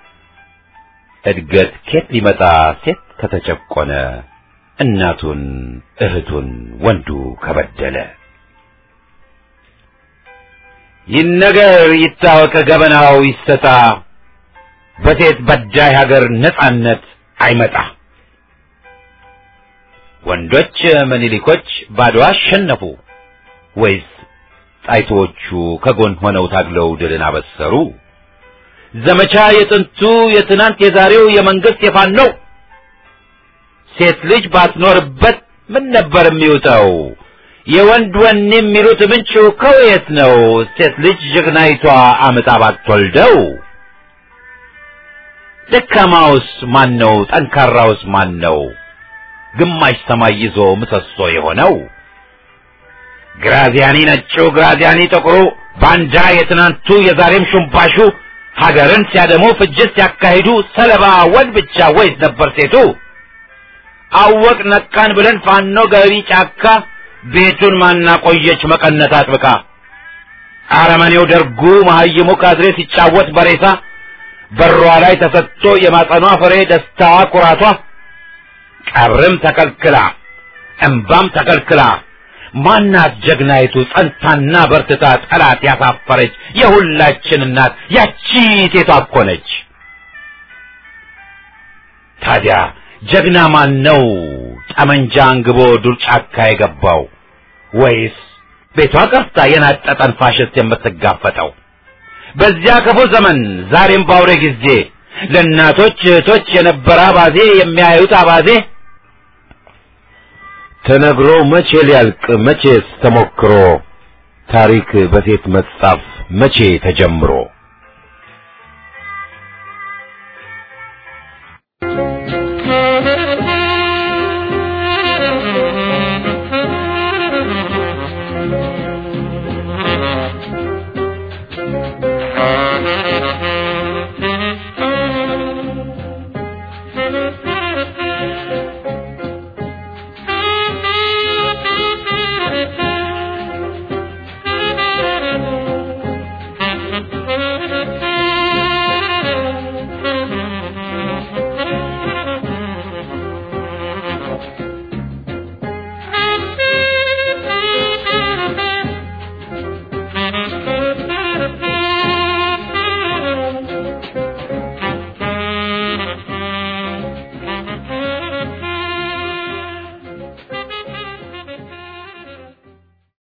እድገት ኬት ሊመጣ ሴት ከተጨቆነ እናቱን እህቱን ወንዱ ከበደለ ይነገር ይታወቅ ገበናው ይሰጣ በሴት በዳይ ሀገር ነጻነት አይመጣ ወንዶች ምኒልኮች ባድዋ አሸነፉ ወይስ ጣይቶቹ ከጎን ሆነው ታግለው ድልን አበሰሩ? ዘመቻ የጥንቱ የትናንት የዛሬው የመንግስት የፋኖ ነው። ሴት ልጅ ባትኖርበት ምን ነበር የሚውጠው? የወንድ ወኔ የሚሉት ምንጩ ከየት ነው? ሴት ልጅ ጀግናይቷ አምጣ ባትወልደው። ደካማውስ ማን ነው? ጠንካራውስ ማን ነው? ግማሽ ሰማይ ይዞ ምሰሶ የሆነው ግራዚያኒ ነጩ ግራዚያኒ ጥቁሩ ባንዳ የትናንቱ የዛሬም ሹምባሹ ሀገርን ሲያደሙ ፍጅት ሲያካሂዱ ሰለባ ወንድ ብቻ ወይስ ነበር ሴቱ? አወቅ ነቃን ብለን ፋኖ ገቢ ጫካ ቤቱን ማናቆየች መቀነት አጥብቃ አረመኔው ደርጉ መሀይሙ ካድሬ ሲጫወት በሬሳ በሯ ላይ ተሰጥቶ የማጸኗ ፍሬ ደስታዋ ኩራቷ ቀብርም ተከልክላ እምባም ተከልክላ ማናት ጀግናይቱ ጸንታና በርትታ ጠላት ያሳፈረች የሁላችን እናት ያቺ ሴቷ እኮ ነች። ታዲያ ጀግና ማን ነው? ጠመንጃ አንግቦ ዱር ጫካ የገባው ወይስ ቤቷ ቀርታ የናጠጠን ፋሽስት የምትጋፈጠው? በዚያ ክፉ ዘመን ዛሬም ባውሬ ጊዜ ለእናቶች እህቶች የነበረ አባዜ የሚያዩት አባዜ ተነግሮ መቼ ሊያልቅ መቼስ ተሞክሮ ታሪክ በሴት መጻፍ መቼ ተጀምሮ